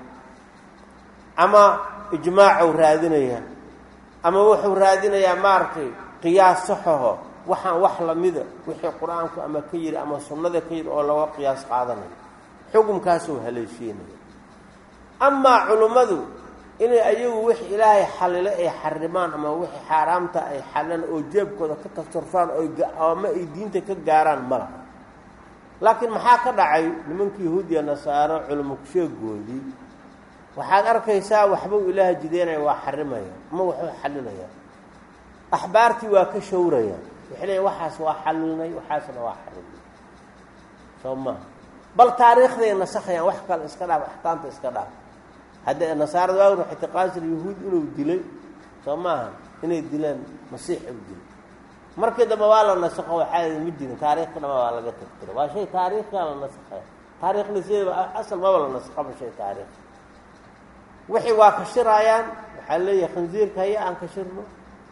ama ijmaacow raadinaya ama wuxuu raadinayaa maaragtay qiyaas saxaho waxaan wax lamida wixii qur-aanku ama ka yidhi ama sunnada ka yidhi oo laga qiyaas qaadanayo xukumkaasuu haleeshiinaya amaa culummadu inay ayagu wix ilaahay xalilo ay xarimaan ama wixii xaaraamta ay xalilaan oo jeebkooda ka tasarufaan ama ay diinta ka gaaraan ma laha laakiin maxaa ka dhacay nimanka yahuudiya nasaaro culimo kusheegoodii waxaad arkaysaa waxbuu ilaaha jideynaya waa xarimaya ama waxuu xalinaya axbaartii waa ka shawraya waxay leeya waxaas waa xalilnay waxaasna waa xarimnay soo maha bal taariikhday nasakhayaan wax kale iska dhaaf axkaamta iska dhaaf hadda nasaarada waagr waxay tiqaasir yahuud inuu dilay soo maaha inay dileen masiix u dilay markii dambe waa la nasakho waxaa ma jirin taariikhka dhama waa laga tirtira waa shay taariikhkaa la nasakhaya taariikhda sideeda asal maba la nasakhaba shay taariikh wixii waa kashiraayaan waxaa leeyahay khansiirka haya aan kashirno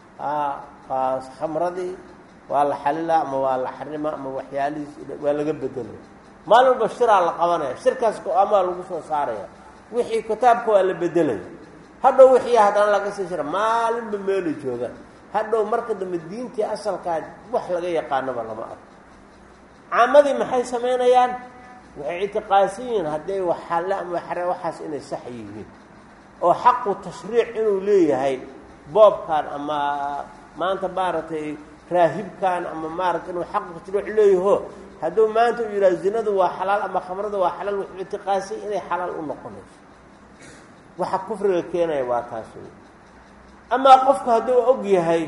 khamradii waa la xalilaa ama waa la xarima ama waxyaalihiis waa laga bedelaya maalin walba shiraa la qabanaya shirkaas go-aamaa lagu soo saaraya wixii kitaabka waa la bedelaya hadhow wixii haddana laga sii shira maalinba meelay joogaan hadhow marka dambe diintii asalkaa wax laga yaqaanaba lama arko caamadii maxay samaynayaan waxay ictiqaadsan yihiin hadday waxalle ama waxare waxaas inay sax yihiin oo xaqu tashriic inuu leeyahay boobkan ama maanta maaragtay raahibkan ama maaragtay inuu xaqu tashriic leeyaho hadduu maanta uu yidhaha zinadu waa xalaal ama khamrada waa xalaal wuxuu ictiqaadsay inay xalaal u noqonayso waxa kufriga keenaya waa taas wey amaa qofku hadduu og yahay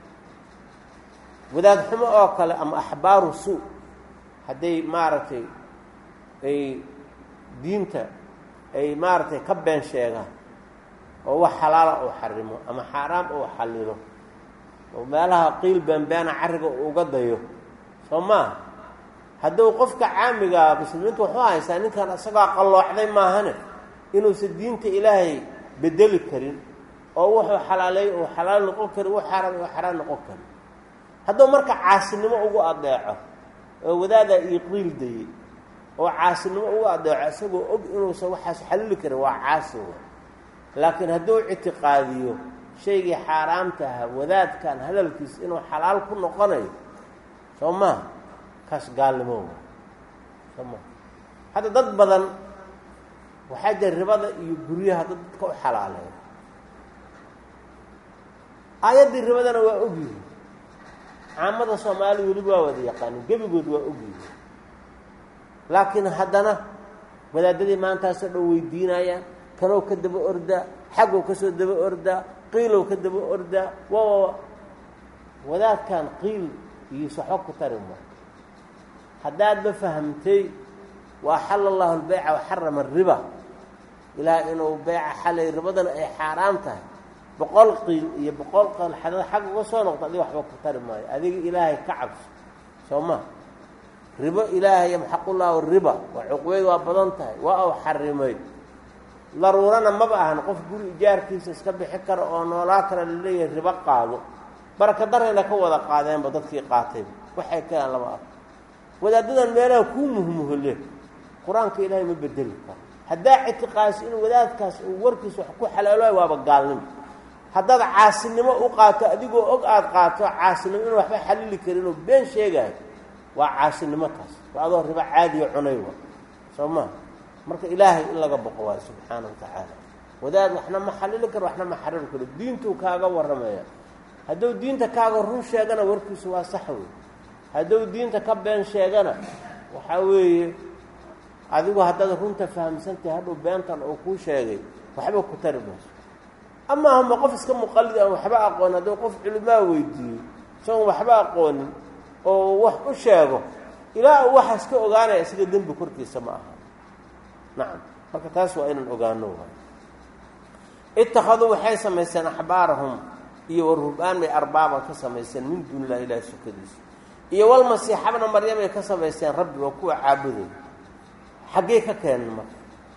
wadaad xumo oo kale ama axbaaru suu hadday maaragtay ay diinta ay maaragtay ka been sheegaan oo wax xalaala uu xarimo ama xaaraam uu xallilo oo meelaha qiil beenbeena carriga uga dayo soo maaha hadduu qofka caamigaa muslimiintu wuxuu haystaa ninkan isagoo qalloocday maahane inuusan diinta ilaahay bedeli karin oo wuxuu xalaaleey uu xalaal noqon karin wuu xaaraam uu xaraam noqon karin hadduu marka caasinimo ugu adeeco oo wadaadaa ii qiil dayey oo caasinimo ugu adeeco isagoo og inuusan waxaas xalili karin waa caasi wa laakiin hadduu ictiqaadiyo shaygii xaaraamta ahaa wadaadkan hadalkiis inuu xalaal ku noqonayo soo maha kaas gaalnimo wa soo maha hadda dad badan waxaa jira ribada iyo guryaha dad dadka u xalaaleeya aayaddii ribadana waa ogyihi caamada soomaaliya weliba waa wada yaqaanin gebigood waa ogyihi laakiin haddana wadaadadii maantaasoo dhan weydiinayaan kanow ka daba ordaa xagow ka soo daba ordaa qiilow ka daba ordaa waa wadaadkan qiil iyo saxo ku tari ma haddaadba fahamtay wa axala allahu albeyca waxarama ariba ilaah inuu beyca xalay ribadana ay xaaraam tahay boqol qiil iyo boqol qal xadada xag uga soo noqto adiga waxba ku tari maayo adiga ilaahay ka cabso soo ma ribo ilaahay yamxaqullahu riba waa cuqbeyd waa badan tahay waa u xarimay daruurana maba ahan qof guri ijaarkiisa iska bixi kara oo noolaa kale laleeyahay ribo qaado baraka darayna ka wada qaadeenba dadkii qaatayba waxay keenaan lama arko wadaadadan meelaha kuu muhmuhole qur-aanka ilaahay ma bedeli karo haddaa ictiqaasi in wadaadkaas uu warkiisa wax ku xalaaloay waaba gaalnimo haddaad caasinimo u qaato adigoo og aada qaato caasinimo inuu waxba xalili karin oo been sheegaayo waa caasinimo taas waa adoo ribo caadiya cunay wa soo maa marka ilaahay in laga boqo waayo subxaana wa tacaala wadaad waxna ma xalili karo waxna ma xariri karo diintuu kaaga warramaya hadduu diinta kaaga run sheegana warkiisu waa sax wey hadduu diinta ka been sheegana waxaa weeye adigu haddaad runta fahamsantahay hadhuu beentan uu kuu sheegay waxba ku tari mayso amaa hama qof iska muqallid aan waxba aqoonin hadduu qof culimaa weydiiyo isagoon waxba aqoonin oo wax u sheego ilaa uu waxaas ka ogaanaya isaga dembi korkiisa ma aha nacam marka taas waa inaan ogaano ittakhaduu waxay samaysteen axbaarahum iyo waruhbaan bay arbaaban ka samaysteen min duuni illahi ilahi sukadiisa iyo walmasiixabna maryam ay ka samaysteen rabbi waa kuwa caabuday xaggey ka keenan marka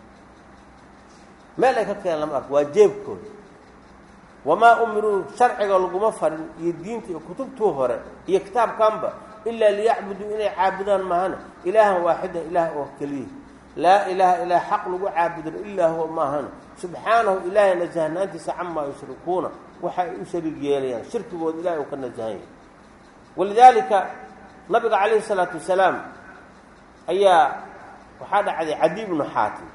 meel ay ka keenan lama arko waa jeebkooda wamaa umiruu sharciga laguma farin iyo diinta iyo kutubtuu hore iyo kitaabkanba ilaa liyacbuduu inay caabudaan maahane ilaahan waaxidan ilaah oo keliya laa ilaaha ilaa xaq lagu caabudano ilaa huwa maahane subxaanahu ilaahay nasahnaantiisa camaa yushrikuuna waxa ay u shariig yeelayaan shirkigooda ilahay uu ka nasahan yahay walidaalika nabiga calayhi salaatu wasalaam ayaa waxaa dhacday cadi ibnu xaatim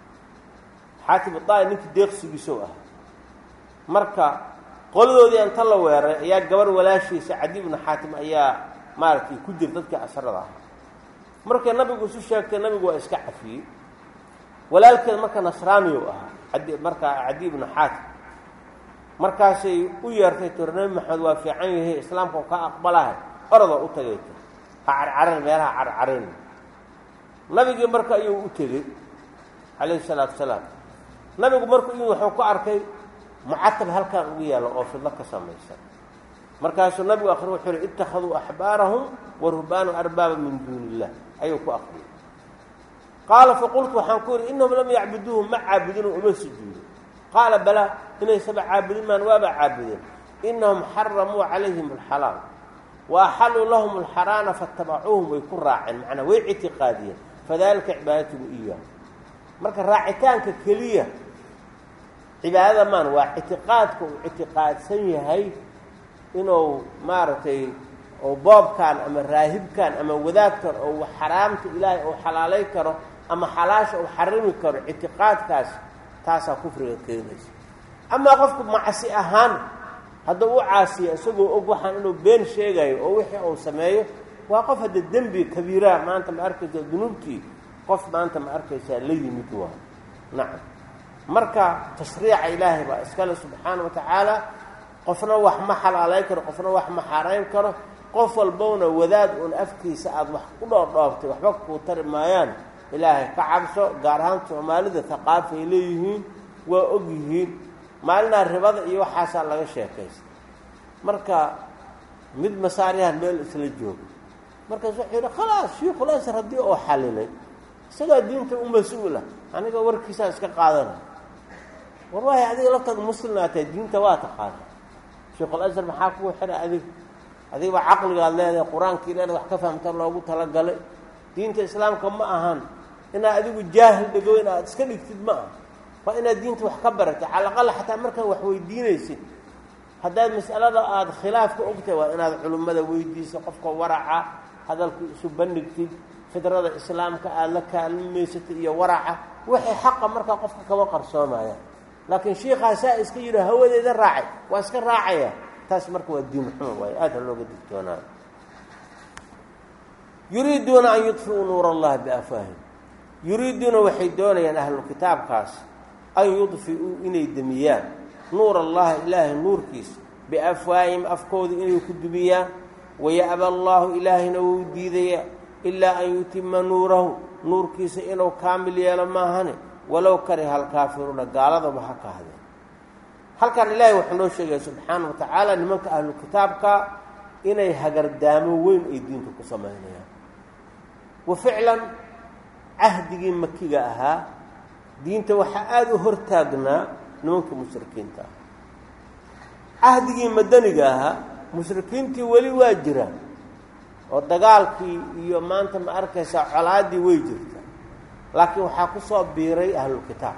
xaatim adaai ninkii deeqsigiisow ah marka qoladoodii inta la weeray ayaa gabar walaashiisa cadi ibnu xaatim ayaa maaragtay ku jir dadkii asarada ahaa markay nabigu isu sheegtay nabigu waa iska cafiyey walaalkeed marka nasraaniyow ahaa adi markaa cadi ibnu xaatim markaasay u yeertay tir nebi maxamed waa fiican yahay islaamka u ka aqbalahay orodoo u tagay tir ha carcaran meelaha carcarayn nabigii marka ayuu u tegey calayhi salaatu wasalaam nabigu markuu in wuxuu ku arkay mucatab halkan ugu yaalla oo fidlo ka samaysan markaasuu nabigu akri wuxuu yihi ittakhaduu axbaarahum wa ruhbaanu arbaaba min duuni illah ayuu ku akriyay qaala faqultu waxaan ku yidhi innahum lam yacbuduuhu ma caabudin oo uma sujuudo qaala balaa inaysaba caabudin maan waaba caabudeen innahum xaramuu calayhim alxalaal wa axalluu lahum alxaraana faatabacuuhum way ku raaceen macnaa way ictiqaadiyeen fadalika cibaadatuhu iyaah marka raacitaanka keliya cibaadada maan waa ictiqaadka uu ictiqaadsan yahay inuu maaragtay oo boobkan ama raahibkan ama wadaadkan oo xaraamta ilaahay uu xalaalay karo ama xalaasha uu xarimi karo ictiqaadkaas taasaa kufriga keenaysa amaa qofku macsi ahaan hadduu u caasiya isagoo og waxaan inuu been sheegayo oo wixii uu sameeyo waa qof hadda dembi kabiiraha maanta ma arkaysa dunuubtii qof maanta ma arkaysaa la yimid waa nacam marka tashriica ilaahay baa iskale subxaana wa tacaala qofna wax ma xalaalayn karo qofna wax ma xaarayn karo qof walbowna wadaad uun afkiisa aada wax ku dhoordhooftay waxba kuu tari maayaan ilaahay ka cabso gaar ahaan soomaalida haqaafi ay leeyihiin waa og yihiin maalinaa ribada iyo waxaasaa laga sheekaysta marka mid masaaryahan meel isla jooga markaas wuxuu yidhi khalaas shiikhul asar haddii oo xalilay isagaa diinta u mas-uula aniga warkiisaa iska qaadana war waayo adiga laftaada muslimnaa tahay diinta waa taqaana sheikul asar maxaa kugu xidha adig adigba caqligaad leedahay qur-aankii leedahay wax ka fahamta loogu talagalay diinta islaamka ma ahan inaad adigu jaahil dhegoyn aad iska dhigtid ma aha waa inaad diinta wax ka baratay calaqala xataa markaad wax weydiinaysid haddaad mas'alada aada khilaafka ogtahay waa inaad culimmada weydiiso qofka waraca hadalku isu bandhigtid fidrada islaamka aada la kaalmaysatid iyo waraca waxay xaqa markaa qofka kama qarsoomayaan laakiin shiikaa saa iska yidhi hawadeeda raacay waa iska raacaya taas marka waa diin xuma waayo aad ha looga digtoonaayo yuriiduuna an yudfiuu nuur allahi biafwaahim yuriiduuna waxay doonayaan ahlu kitaabkaas an yudfi'uu inay demiyaan nuur allahi ilaahay nuurkiisa biafwaahim afkooda inay ku dumiyaan waya'ba allaahu ilaahayna wuu diidaya ilaa an yutima nuurahu nuurkiisa inuu kaamil yeelo maahane walow kariha alkaafiruuna gaaladaba ha kahdeen halkan ilaahay wuxuu noo sheegaya subxaana wa tacaala nimanka ahlu kitaabka inay hagardaamo weyn ay diinta ku samaynayaan wa ficlan cahdigii makiga ahaa diinta waxaa aada u hortaagnaa nimanka mushrikiinta ah cahdigii madaniga ahaa mushrikiintii weli waa jiraan oo dagaalkii iyo maanta ma arkaysaa colaaddii way jirtaa laakiin waxaa ku soo biiray ahlulkitaab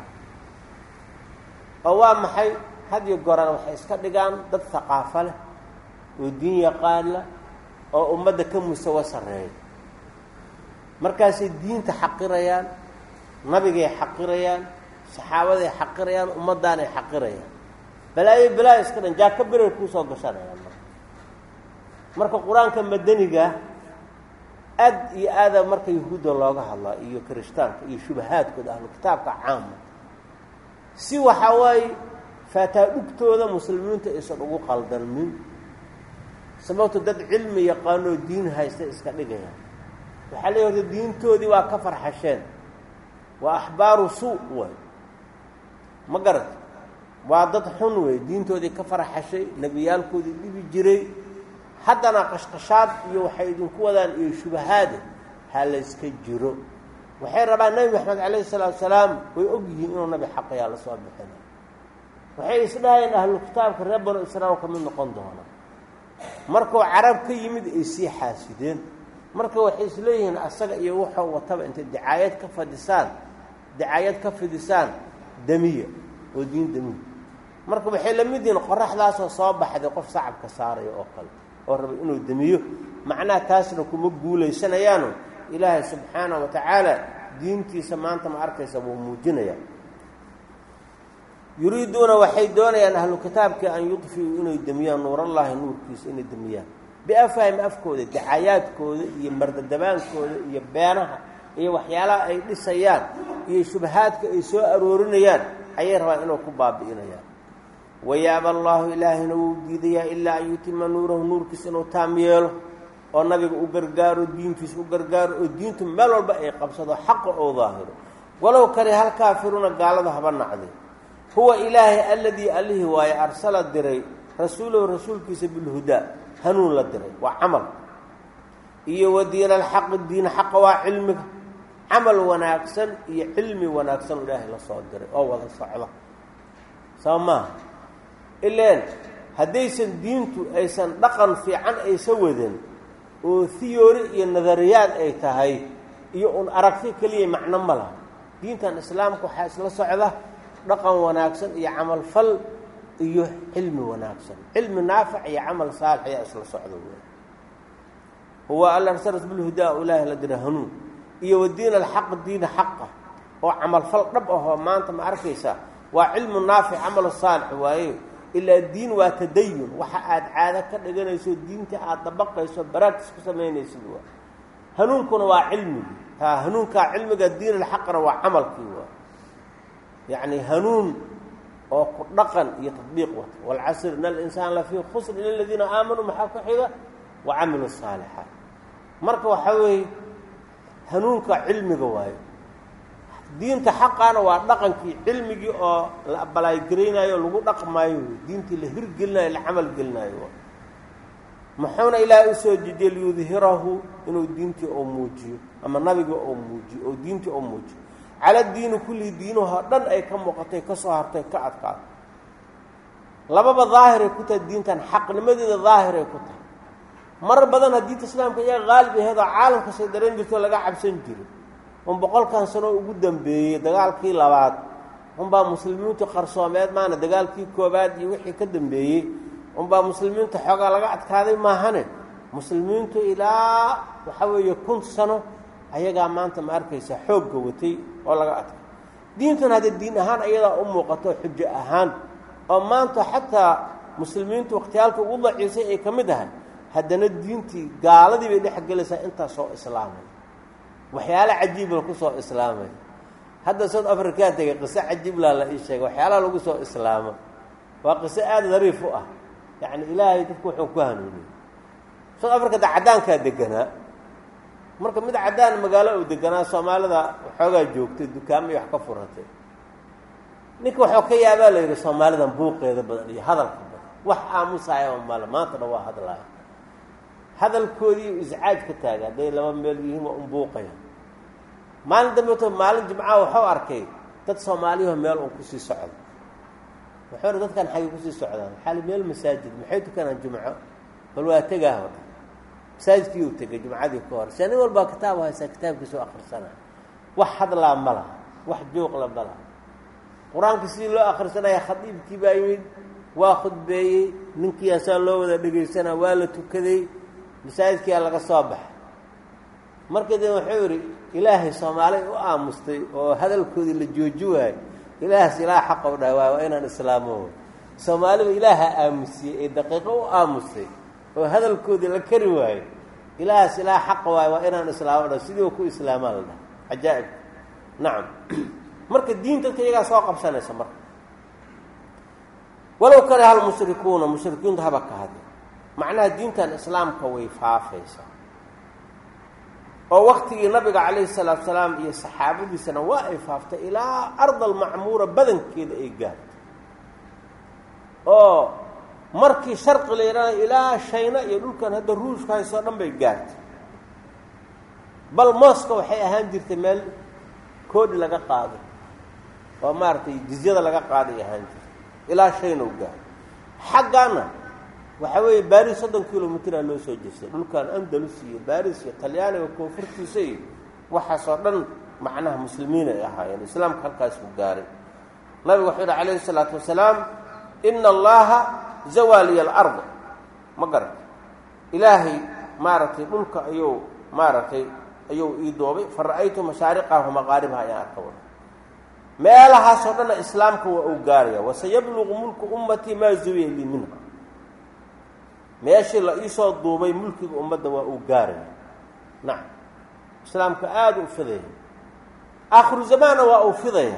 oo waa maxay had iyo goran waxay iska dhigaan dad haqaafo leh oo diin yaqaana oo ummadda ka musawo sarreeya markaasay diinta xaqirayaan nabigay xaqirayaan saxaabaday xaqirayaan ummaddaanay xaqirayaan balaayo balaayo iska dhan jaaka biray kuusoo gashanayaan marka marka qur-aanka madaniga aad iyo aada marka yahuudda looga hadlaa iyo kirishtaanka iyo shubahaadkooda ahlu kitaabka caama si waxaa waaye faataadhugtooda muslimiinta aysan ugu qaldamin sababto dad cilmi yaqaanoo diin haysta iska dhigayaan waxaa leeya horta diintoodii waa ka farxasheen waa axbaaru suu way ma garata waa dad xun wey diintoodii ka farxashay nebiyaalkoodii dhibi jiray haddana qashqashaad iyo waxay idinku wadaan iyo shubahaade ha layska jiro waxay rabaan nebi maxamed calayhi salaatu salaam way og yihiin inuu nabi xaqayaa la soo bixina waxay isdhahayeen ahlu kitaabka reer banu israail ka mid noqon doona markuu carab ka yimid ay sii xaasideen marka waxay isleeyihiin asaga iyo wuxuu wataba intay dacaayad ka fadisaan dacaayad ka fidisaan damiya oo diin damiya marka waxay la mid yihiin qoraxdaasoo soo baxday qof sacabka saaraya oo kale oo raba inuu demiyo macnaha taasna kuma guulaysanayaano ilaahay subxaana wa tacaala diintiisa maanta ma arkaysa wuu muujinaya yuriiduuna waxay doonayaan ahlu kitaabkii an yudfiuu inay demiyaan nuurallaahi nuurkiisa inay demiyaan biafahim afkooda dacayaadkooda iyo mardadabaankooda iyo beenaha iyo waxyaalaha ay dhisayaan iyo shubahaadka ay soo aroorinayaan ayay rabaan inuu ku baabi'inayaan wayaaba allaahu ilaahayna wuu diidayaa ilaa an yutima nuurahu nuurkiisa inuu taam yeelo oo nabiga u gargaaro diintiisa u gargaaro oo diintu meel walba ay qabsado xaqa oo daahiro walow kare hal kaafiruuna gaalada haba nacday huwa ilaahay alladii allihii waaye arsala diray rasuulahu rasuulkiisa bilhudaa hanuun la diray waa camal iyo wa diina alxaqi diin xaqa waa cilmiga camal wanaagsan iyo cilmi wanaagsan ilaahay la soo diray oo wada socda soo maaha ileen haddaysan diintu aysan dhaqan fiican aysa wadan oo hiyoori iyo nadariyaad ay tahay iyo un aragti keliya macno ma laha diintan islaamka waxaa isla socda dhaqan wanaagsan iyo camal fal iyo cilmi wanaagsan cilmi naafic iyo camal saalix ayaa isla socda wey huwa alla arsalas bilhudaa ilaahi la dira hanuun iyo wa diin alxaq diina xaqa oo camal fal dhab ahoo maanta ma arkaysaa waa cilmu naafic camal saalix waaye ilaa diin waa tadayun waxa aad caado ka dhiganayso diinta aada dabaqayso baraagtis ku samaynaysid waa hanuunkuna waa cilmigii taa hanuunkaa cilmiga diin alxaqna waa camalkii waa yacni hanuun oo ku dhaqan iyo tadbiiq wata waalcasr in alinsaan lafii khusr ila aladiina aamanuu maxaa ku xiga wa camilu saalixaat marka waxaa weeye hanuunka cilmiga waayo diinta xaqaana waa dhaqankii cilmigii oo la abalaaygaraynayo lagu dhaqmaayo diintii la hirgelinayo la camal gelinaayo muxuuna ilaahay usoo dejiyey liyudhirahu inuu diintii oo muujiyo ama nabiga oo muujiyo oo diintii oo muujiyo cala diini kulli diinahoo dhan ay ka muuqatay ka soo hartay ka adkaato lababa daahiray ku tahay diintan xaqnimadeeda daahiray ku tahay marar badan ha diinta islaamka iyaga qaalib aheedoo caalamka say daran jirto laga cabsan jiro un boqolkan sano ugu dambeeyey dagaalkii labaad unbaa muslimiintu qarsoomeed maana dagaalkii koobaad iyo wixii ka dambeeyey unbaa muslimiinta xoogaa laga adkaaday maahane muslimiintu ilaa waxa weeye kun sano ayagaa maanta ma arkaysa xoogga watay oo laga adkay diintuna haddee diin ahaan ayadaa u muuqato xujo ahaan oo maanta xataa muslimiintu wakhtiyaalka ugu daciisay ay ka mid ahay haddana diintii gaaladii bay dhex gelaysaa intaas soo islaamay waxyaala cajiibla ku soo islaamay hadda south african tegay qiso cajiiblaa la ii sheegay waxyaalaha lagu soo islaamo waa qiso aada dariif u ah yacni ilaahay dadku wuxuu ku hanuuniyey south africa da caddaankaa deganaa marka mid caddaan magaalo uu deganaa soomaalida waxoogaa joogtay dukaamay wax ka furatay ninka waxuu ka yaabaa la yidhi soomaalidan buuqeeda badan iyo hadalka badan wax aamusaayaba male maantana waa hadlaaya hadalkoodii iscaaj ka taaga hadday laba meel yihiin waa un buuqaya maalin dambeeto maalin jimcaha waxuu arkay dad soomaaliyaho meel un kusii socdo wuxuu hi dadkan xagay kusii socdaan xaali meel masaajid maxay tukanaan jumco bal waa tegaah o dhan masaajidkii uu tegay jumcadii ka hor se nin walbaa kitaab haysaa kitaabkiisa u akrisana wax hadlaa ma laha wax jooqla ma laha qur-aanka sidii loo akrisanaya khadiibkii baa yimid waa khudbeeyey ninkii asaa loo wada dhegaysanaa waa la tukaday masaajidkiia laga soo baxay markii dee wuxuu yidhi ilaahay soomaalay u aamustay oo hadalkoodii la jooji waayo ilaahas ilaah xaqa u dhahay waay waa inaan islaamo soomaaliba ilaaha aamusiyey ee daqiiqo u aamustay oo hadalkoodii la kari waayo ilaahas ilaah xaqa waayo waa inaan islaamo dhahay sidii ku islaamaa la dhahay cajaa'ib nacam marka diin dadka iyagaa soo qabsanaysa marka walow kale hal mushrikuuna mushrikiintu haba ka hadle macnaha diintan islaamka way faafaysaa oo waktigii nabiga calayhi salaatu salaam iyo saxaabadiisana waa ay faaftay ilaa ardal macmuura badankeeda ay gaartay oo markii sharqi la yidhahda ilaa shayna iyo dhulkan hadda ruushka haysoo dhan bay gaartay bal mooska waxay ahaan jirtay meel koodhi laga qaado oo maaragtay jizyada laga qaaday ahaan jirtay ilaa shayna u gaaro xaggaana waxaa weeye baris soddon kilomitraa loo soo jeestay dhulkan andalus iyo baris iyo talyaaniga koonfurtiisa iyo waxaasoo dhan macnaha muslimiin ay ahaayeen islaamka halkaasuu gaaray nabigu wuxuu yihi calayhi isalaatu wasalaam ina allaha zawaliya alard ma garata ilaahay maaragtay dhulka ayuu maaragtay ayuu ii doobay fa ra'aytu mashaariqaha maqaaribaha ayaan arka wada meelahaasoo dhanna islaamka waa uu gaaraya wasayabluqu mulku ummatii maa zuwiya lii minha meeshii la iisoo duubay mulkiga ummadda waa uu gaaraya nacam islaamka aada u fidaya aakhiru zamaanna waa uu fidaya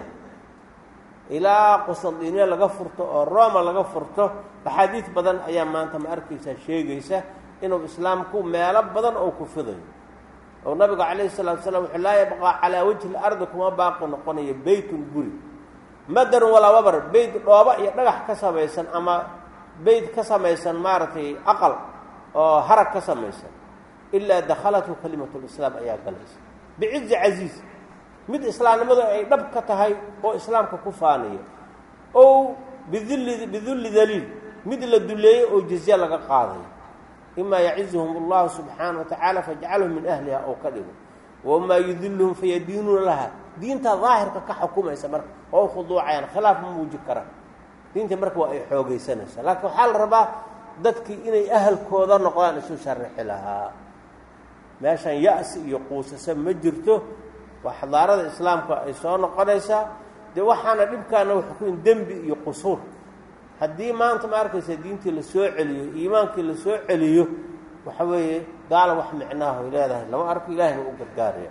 ilaa qustandiniya laga furto oo roma laga furto axaadiid badan ayaa maanta ma arkaysaa sheegaysa inuu islaamku meelo badan oo ku fidayo oo nabigu calayhi salatu slam wuxuu laa yabqaa calaa wajhi lardi kuma baaqi noqonayo beytun guri madarun walaa wabar beyt dhooba iyo dhagax ka samaysan ama beyt ka samaysan maaragtay aqal oo harag ka samaysan ilaa dakhalathu kalimatulislaam ayaa galaysa bicizi casiiz mid islaamnimadu ay dhab ka tahay oo islaamka ku faaniya o bidulli bidulli daliil mid la duleeyey oo jizye laga qaadayo imaa yacizuhum allahu subxaana wa tacaala fajcalhum min ahliha oo ka dhigo wamaa yudiluhum fayadiinuuna laha diinta daahirka ka xukumaysa marka oo khuduucayaan khilaaf ma muuji karaan diinta marka waa ay xoogaysanaysaa laakiin waxaa la rabaa dadkii inay ahalkooda noqdaan isu sharixi lahaa meeshan ya-si iyo quusase ma jirto waa xadaarada islaamka ay soo noqonaysaa dee waxaana dhibkaana waxukuin dembi iyo qusuur haddii maanta ma arkaysa diintii la soo celiyo iimaankii la soo celiyo waxa weeye gaala wax micnaaho ay leedahay lama arko ilahina u gargaaraya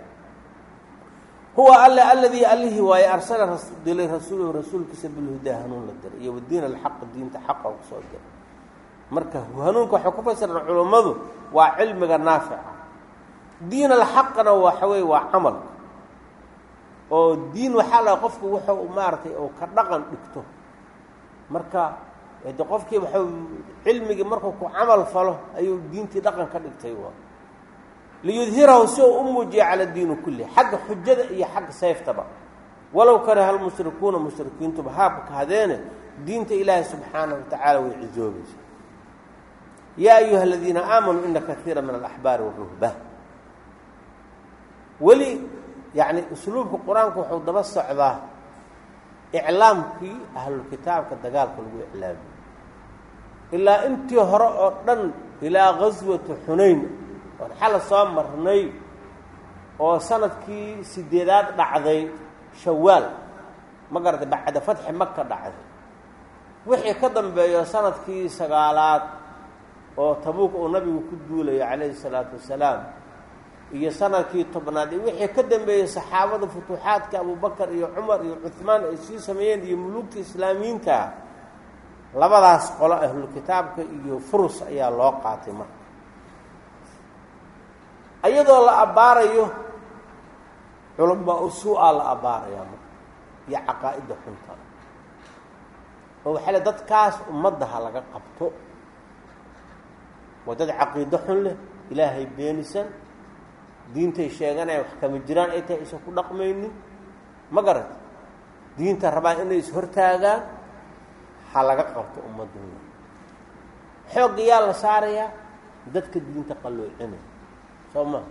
huwa alle alladii allihii waaye arsala dilay rasuulahu rasuulkiisa bilhudaa hanuun la diray iyo wadiin alxaq diinta xaqa kusoo diray marka hanuunka waxay ku fasiran culummadu waa cilmiga naafica diin alxaqna waxa weye waa camal oo diin waxaa la qofku wuxuu maaragtay oo ka dhaqan dhigto marka de qofkii waxau cilmigii markuu ku camal falo ayuu diintii dhaqan ka dhigtay liyudhirahu si uu u muujiya cala diini kulli xagga xujada iyo xagga sayftaba walow karaha almushrikuuna mushrikiintuba haabka hadeene diinta ilaahi subxaanahu wa tacaala way cisoobaysa yaa ayuha aladiina aamanuu ina kaiira min alaxbaari waruhbaan weli yacni usluubka qur-aanku wuxuu daba socdaa iclaamkii ahlulkitaabka dagaalka lagu iclaamiyo ilaa intii hore oo dhan ilaa gaswati xunayn oon xala soo marnay oo sanadkii sideedaad dhacday shawaal ma garatay bacda fatxi maka dhacday wixii ka dambeeyo sanadkii sagaalaad oo tabuuk uu nabigu ku duulayo calayhi salaatu wasalaam iyo sanadkii tobnaad iyo wixii ka dambeeyey saxaabada futuuxaadka abubakar iyo cumar iyo cuhmaan ay sii sameeyeen iyo muluugta islaamiyiinta labadaas qolo ahlulkitaabka iyo furus ayaa loo qaatay marka iyadoo la abbaarayo culamaa usuu-a la abbaarayaa marka iyo caqaa'idda xunta oo waxaa le dadkaas ummadda ha laga qabto waa dad caqiido xun leh ilaahay beenisan diintay sheeganaya wax kama jiraan ay tahay aysan ku dhaqmaynin ma garat diinta rabaan inay is-hortaagaan ha laga qabto ummadooda xoogga yaa la saarayaa dadka diinta qalloocinay soo maa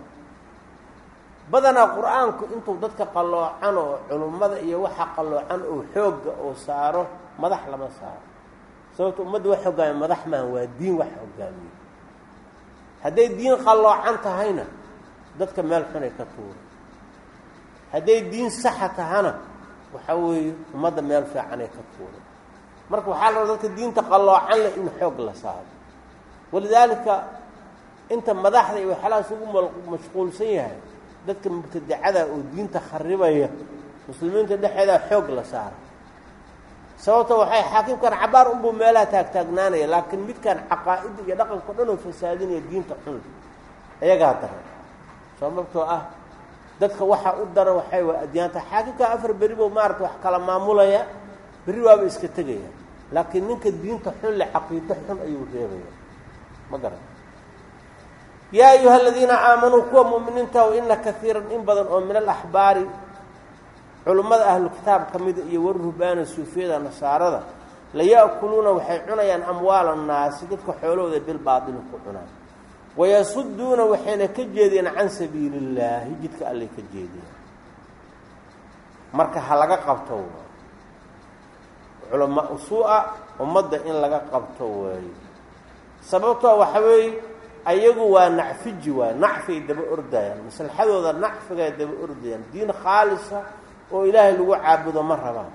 badanaa qur-aanku intuu dadka qalloocan oo culummada iyo waxa qalloocan oo xoogga oo saaro madax lama saaro sababto ummadda wax hogaamiya madax maaha waa diin wax hogaamiye hadday diin qalloocan tahayna dadka meel xunay ka tuura hadday diin saxa tahana waxaa weeye ummadda meel fiicanay ka tuura marka waxaa la rabaa dadka diinta qalloocan leh in xoog la saaro walidaalika inta madaxda iyo waxyaalahaas ugu mashquulsan yahay dadka mubtadacada oo diinta kharibaya muslimiinta dhexeedaa xoog la saara sababto waxay xaakimkan cabaar unbuu meelaha taagtaagnaanaya laakiin midkan caqaa'ida iyo dhaqanka o dhan oo fasaadinaya diinta xun iyagaa daran sababtoo ah dadka waxaa u daran waxay waa adyaanta xaakimka afar beri buu maarata wax kala maamulaya berri waaba iska tegaya laakiin ninka diinta xun le caqiido xun ayuu reebaya ma garan yaa ayuha aladiina aamanuu kuwa mu'miniinta ina kaiiran in badan oo min alaxbaari culummada ahlu kitaab ka mida iyo waruhbaana suufiyada nasaarada laya'kuluuna waxay cunayaan amwaala annaasi dadka xoolahooda bilbaatili ku cunaan wayasuduuna waxayna ka jeediyeen can sabiili illaahi jidka allay ka jeediyeen marka ha laga qabto culamaa usuu-a ummadda in laga qabto waaye sababtoo waxa weeye ayagu waa nacfiji waay nacfay daba ordayaan maslaxadooda nacfigay daba ordayaan diin khaalisa oo ilaahay lagu caabudo ma rabaan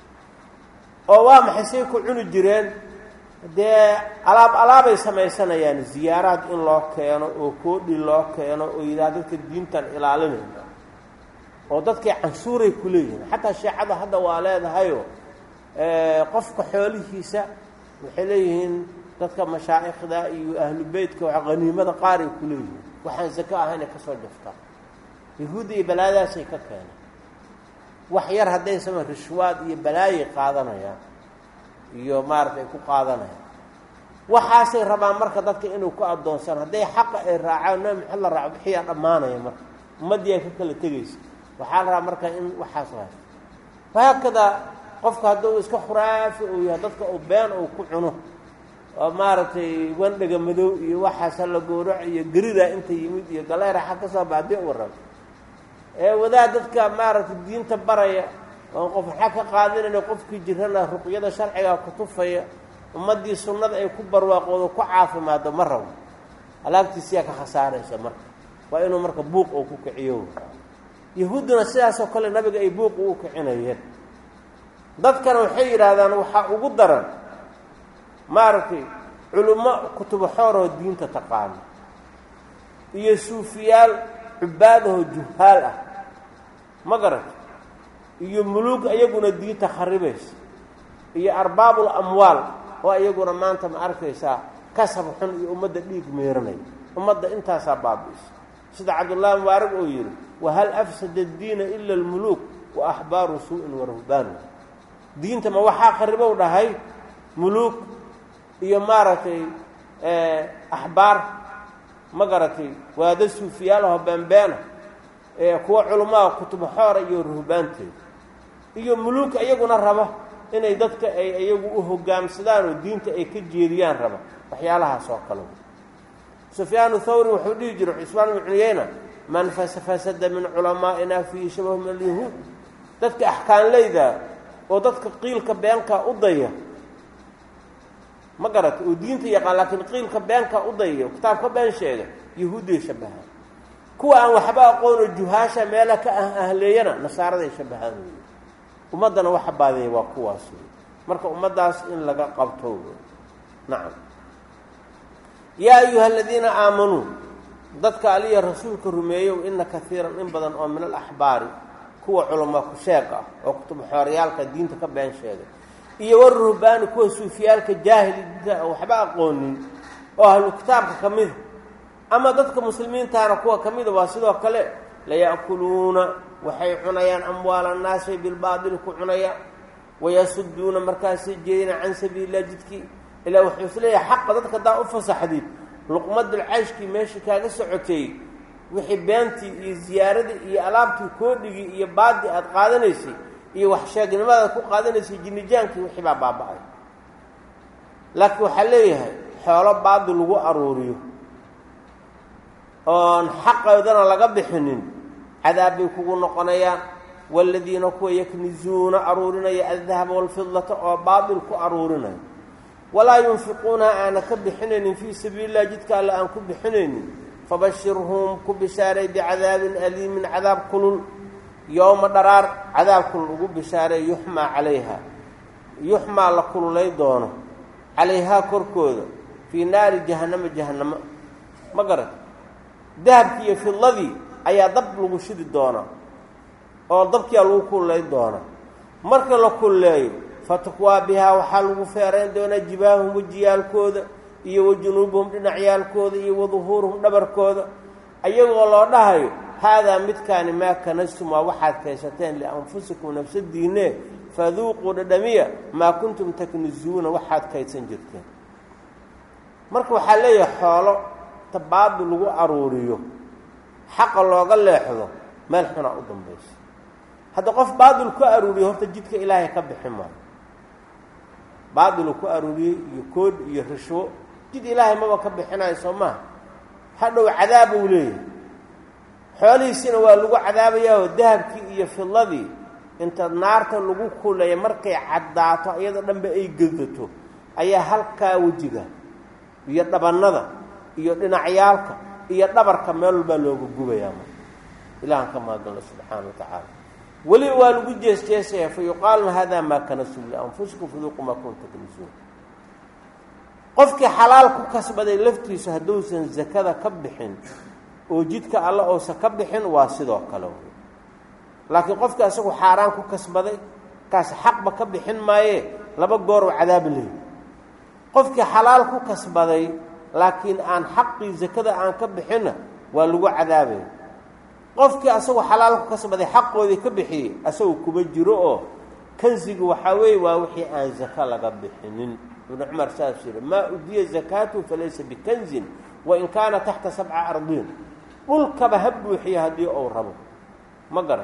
oo waa maxay say ku cuni jireen dee alaab alaabay samaysanayaan ziyaaraad in loo keeno oo koodhi loo keeno oo yidhaha dadka diintan ilaalinayna oo dadkii canshuuray ku leeyihiin xataa sheecada hadda waa leedahayoo qofka xoolihiisa waxay leeyihiin dadka mashaa'ikhda iyo ahlu beytka waa qaniimada qaar ay ku leeyihiin waxaan zako ahayn ay ka soo jaftaa yahuudda iyo balaadaasay ka keeneen wax yar hadday sama rishwaad iyo balaayay qaadanayaan iyo maarata ay ku qaadanayaan waxaasay rabaan marka dadka inuu ku addoonsaan hadday xaqa ay raacaan nabi maxamed la raaco bixiyaa dhammaanaya marka ummaddii ay ka kala tegaysa waxaa la rabaa marka in waxaas haysto wahaakadaa qofka hadduu iska khuraafi uu yahay dadka uu been uu ku cuno oo maaragtay wandhaga madow iyo waxaas hala gowrac iyo geridaa inta yimid iyo galeera xag ka soo baadii u warraba ee wadaad dadka maaragtay diinta baraya oon qof waxaa ka qaadinayna qofkii jirana ruqyada sharcigaa ku tufaya ummaddii sunnada ay ku barwaaqoodo ku caafimaado ma rabo alaabtiisiyaa ka khasaaraysa marka waa inuu marka buuq oo ku kiciyo yahuudduna sidaasoo kale nabiga ay buuq ugu kicinayeen dadkana waxay yidhaahdaan waxaa ugu daran maaragtay culummo kutubo xooroo diinta taqaano iyo suufiyaal cubaadahoo juhaal ah ma garata iyo muluug iyaguna diinta kharibaysa iyo arbaabul amwaal oo iyaguna maanta ma arkaysaa kasab xun iyo ummadda dhiig meeranaya ummadda intaasaa baabi'isa sida cabdullaahi mubaarig oo yidhi wahal afsada addiina ila almuluuk wa axbaaru suu-in wa ruhbaanu diinta ma waxaa kharibow dhahay muluug iyo maaragtay axbaar ma garatay waada suufiyaalaho beenbeena ee kuwa culummaha kutubo xoora iyo ruhbaanteeda iyo muluug iyaguna raba inay dadka ay iyagu u hogaamsadaan oo diinta ay ka jeediyaan raba waxyaalahaas oo kale sufyaanu thawri wuxuu dhihi jiray cusmaan ibnu cuyeyna man fasafasada min culamaa'ina fiihi shabahu min alyahuud dadka axkaanleyda oo dadka qiilka beenka u daya ma garata oo diinta yaqaan laakiin qiilka beenka u dayayo kitaabka been sheega yahuudday shabahaan kuwa aan waxba aqoonoo juhaasha meela ka ah ahleeyana nasaaraday shabahaan wey ummaddana waxa baadeeya waa kuwaas wey marka ummaddaas in laga qabto wey nacam yaa ayuha aladiina aamanuu dadka aliya rasuulka rumeeyow ina kaiiran in badan oo min alaxbaari kuwa culama ku sheeg ah oo kutub xooryaalka diinta ka been sheegay iyo waruhbaani kuwa suufiyaalka jaahili diinta waxba aqoonin oo ahlu kitaabka ka mida ama dadka muslimiintaana kuwa ka mida waa sidoo kale laya'kuluuna waxay cunayaan amwaala annaasi bilbaadili ku cunayaan wayasuduuna markaasay jeedina can sabiililah jidkii ilaa wuxuu isleeyahay xaqa dadka haddaa u fasaxdid luqmadul cayshkii meeshii kaaga socotay wixii beentii iyo ziyaaradii iyo alaabtii koodhigii iyo baadii aada qaadanaysay iyo wax sheegnimadaad ku qaadanaysay jinnijaankii wixii baa baaba-ay laakiin waxaa leeyahay xoolo baadi lagu aruuriyo oon xaqoodana laga bixinin cadaab bay kugu noqonayaan waaladiina kuwa yaknizuuna aruurinaya aldahaba waalfidlata oo baadil ku aruurinaya walaa yunfiquunaha aana ka bixinaynin fii sabiili illah jidka alle aan ku bixinaynin fabashirhum ku bishaaray bicadaabin aliimin cadaab kulul yowma dharaar cadaab kulul ugu bishaaray yuxmaa calayha yuxmaa la kululay doono calayhaa korkooda fii naari jahannama jahannamo ma garat dahabkii iyo fidladii ayaa dab lagu shidi doonaa oo dabkiyaa lagu kululay doonaa marka la kulleeyo fatukwaa bihaa waxaa lagu feerayn doonaa jibaahum wejiyaalkooda iyo wa junuubuhum dhinacyaalkooda iyo waduhuuruhum dhabarkooda ayagoo loo dhahayo haadaa midkaani maa kanastum waa waxaad kaysateen lianfusikum nafsadiinne faduuquu dhadhamiya maa kuntum taknizuuna waxaad kaydsan jirteen marka waxaa leeyahay xoolo tabaadi lagu aruuriyo xaqa looga leexdo meel xunaa u dambaysa hadda qof baadil ku aruuriyo horta jidka ilaahay ka bixi maayo baadilu ku aruuriyey iyo kood iyo rishwo jid ilaahay maba ka bixinayo soo maha hadhow cadaab uu leeyahay xoolihiisina waa lagu cadaabayaao dahabkii iyo fidladii inta naarta lagu kuleeya markay caddaato iyadoo dhanba ay gedato ayaa halkaa wejiga iyo dhabannada iyo dhinacyaalka iyo dhabarka meel walbaa looga gubayaa marka ilahan ka mahadalno subxaana wa tacaala weli waa lagu jeesjeesaya fa yuqaalna hada maa kanasum lianfusikum faduuqu maa kunta kanisuun qofkii xalaal ku kasbaday laftiisu hadduusan zakada ka bixin oo jidka alle uusan ka bixin waa sidoo kale wey laakiin qofkii asagu xaaraan ku kasbaday kaas xaqba ka bixin maayee laba gooroo cadaabi lehi qofkii xalaal ku kasbaday laakiin aan xaqii zakada aan ka bixinna waa lagu cadaabaya qofkii asagu xalaal ku kasbaday xaqoodii ka bixiyey asagu kuma jiro oo kansigu waxaa weeye waa wixii aan zaka laga bixinin ibnu cumar saas yiri maa udiya zakaatu falaysa bikanzin wain kaana taxta sabca ardiin dhulkaba ha buuxiya haddii uu rabo ma garan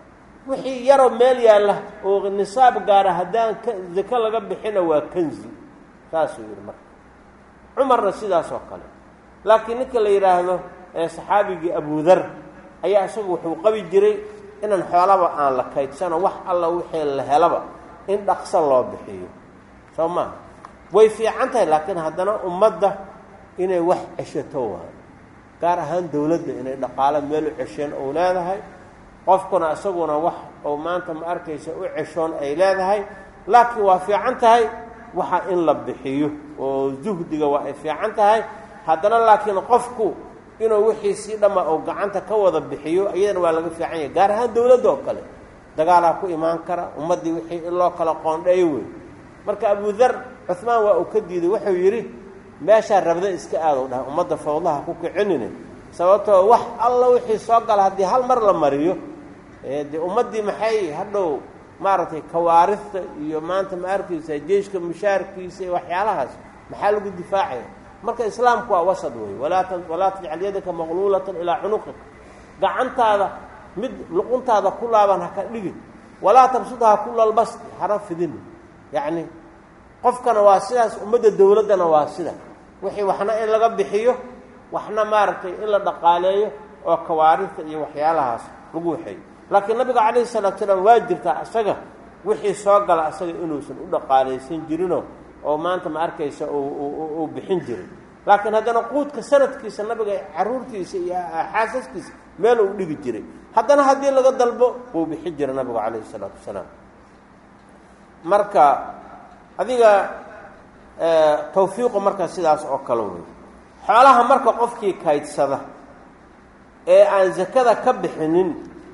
wixii yaroo meel yaalla oo nisaab gaara haddaan zako laga bixina waa kanzi saasuu yidhi marka cumarna sidaas oo kale laakiin ninka la yidhaahdo ee saxaabigii abudar ayaa isagu wuxuu qabi jiray inaan xoolaba aan la kaydsano wax alla wixii la helaba in dhaqso loo bixiyo soo maaha way fiican tahay laakiin haddana ummadda inay wax ceshato waayo gaar ahaan dowladda inay dhaqaalo meel u cesheen ou leedahay qofkuna isaguna wax ou maanta ma arkaysa u ceshoon ay leedahay laakiin waa fiican tahay waxa in la bixiyo oo zuhdiga waa ay fiican tahay haddana laakiin qofku inuu wixiisii dhamma oo gacanta ka wada bixiyo iyadana waa laga fiican yahay gaar ahaan dowladda oo kale dagaalaa ku imaan kara ummaddii wixii in loo kala qoondheeyo wey marka abudar cuhmaan waa uu ka diiday wuxuu yidhi meeshaa rabda iska aadow dhahay ummadda fawdaha ku kicinine sababtoo wax alla wixii soo gala haddii hal mar la mariyo dee ummaddii maxay hadhow maaragtay kawaarista iyo maanta ma arkaysa jeyshka mushaarkiisa iyo waxyaalahaas maxaa lagu difaacaya marka islaamku waa wasad wey walaa walaa tajcal yadaka maqluulatan ilaa cunuqika gacantaada mid luquntaada ku laaban ha ka dhigin walaa tabsudha kulalbasti hara fidin yacni qofkana waa sidaas ummadda dowladdana waa sida wixii waxna in laga bixiyo waxna maaragtay in la dhaqaaleeyo oo kawaarista iyo waxyaalahaas lagu waxeeyo laakiin nabiga calayhi salaatu salaam waa jirtaa isaga wixii soo gala isaga inuusan u dhaqaalaysan jirinoo oo maanta ma arkaysa uu bixin jiray laakiin haddana quudka sanadkiisa nabiga caruurtiisa iyo xaasaskiisa meel uu dhigi jiray haddana haddii laga dalbo wuu bixin jiray nabigu calayhi salaatu wasalaam marka adiga tawfiiqu marka sidaas oo kale wey xoolaha marka qofkii kaydsada ee aan zakada ka bixinin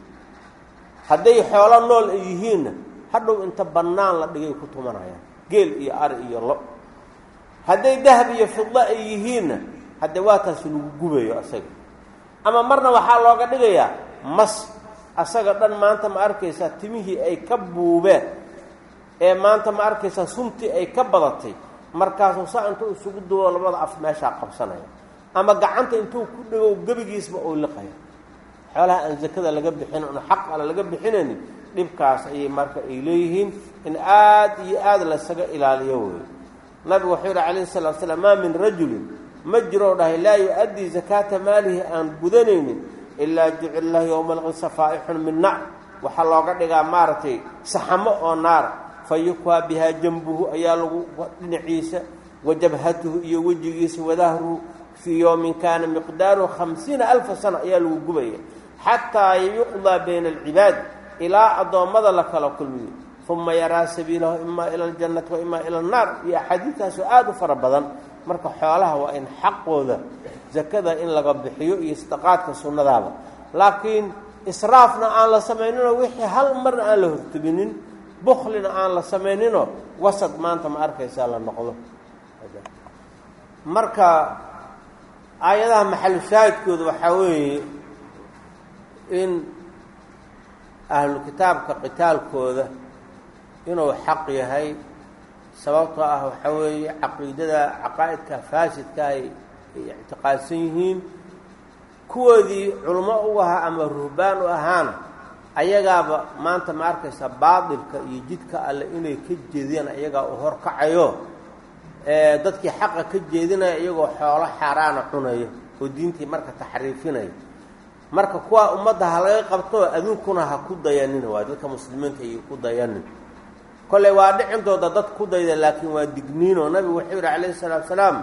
hadday xoolo nool ay yihiinna hadhow inta bannaan la dhigay ku tumanayaan geel iyo ari iyo lo hadday dahab iyo fidlo ay yihiinna hadde waa taas lagu gubayo asaga ama marna waxaa looga dhigayaa mas asaga dhan maanta ma arkaysaa timihii ay ka buubeen ee maanta ma arkaysaa suntii ay ka badatay markaasuu saa intuu isugu duwo labada af meeshaa qabsanaya ama gacanta intuu ku dhigow gebigiisba uu liqaya xoolaha aan zakada laga bixin un xaq ala laga bixinaynin dhibkaas ayay marka ay leeyihiin in aad iyo aad laysaga ilaaliyo wey nabigu wuxuu yihi calayhi salatu slam maa min rajulin ma jiroo dhahay laa yu-addii zakaata maalihi aan gudanaynin ilaa jucil lahu yowma alqisa faa'ixun min nar waxaa looga dhigaa maaragtay saxamo oo naara fa yukwaa bihaa jambuhu ayaa lagu dhinaciisa wa jabhatuhu iyo wejigiisa wadahruhu fii yowmin kaana miqdaaruhu khamsiina alfa sana ayaa lagu gubaya xataa yuqdaa bayna alcibaad ilaa addoommada la kala kulmiyo uma yaraa sabiilahu imaa ila aljannati wa imaa ila annaar iyo axaadiistaasoo aada u fara badan marka xoolaha waa in xaqooda zakada in laga bixiyo iyo sadaqaadka sunnadaaba laakiin israafna aan la samayninoo wixii hal marna aan la hortebinin buklina aan la samayninoo wasad maanta ma arkaysaa la noqdo marka aayadaha maxalu shaahidkooda waxaa weeye in ahlu kitaabka qitaalkooda inuu xaq yahay sababtoo ah waxaa weeye caqiidada caqaa'idka faasidka ay ay ictiqaadsan yihiin kuwoodii culmo u ahaa ama ruhbaan u ahaana ayagaaba maanta ma arkaysa baatilka iyo jidka alle inay ka jeediyaan ayagaa u horkacayo dadkii xaqa ka jeedinaya iyagoo xoolo xaaraana cunaya oo diintii marka taxriifinaya marka kuwaa ummadda ha laga qabto aduunkuna ha ku dayanin waa dadka muslimiinta iyo ku dayanin kolley waa dhicintooda dad ku dayda laakiin waa digniinoo nabigu wuxuu yidhi calayhi salaatu salaam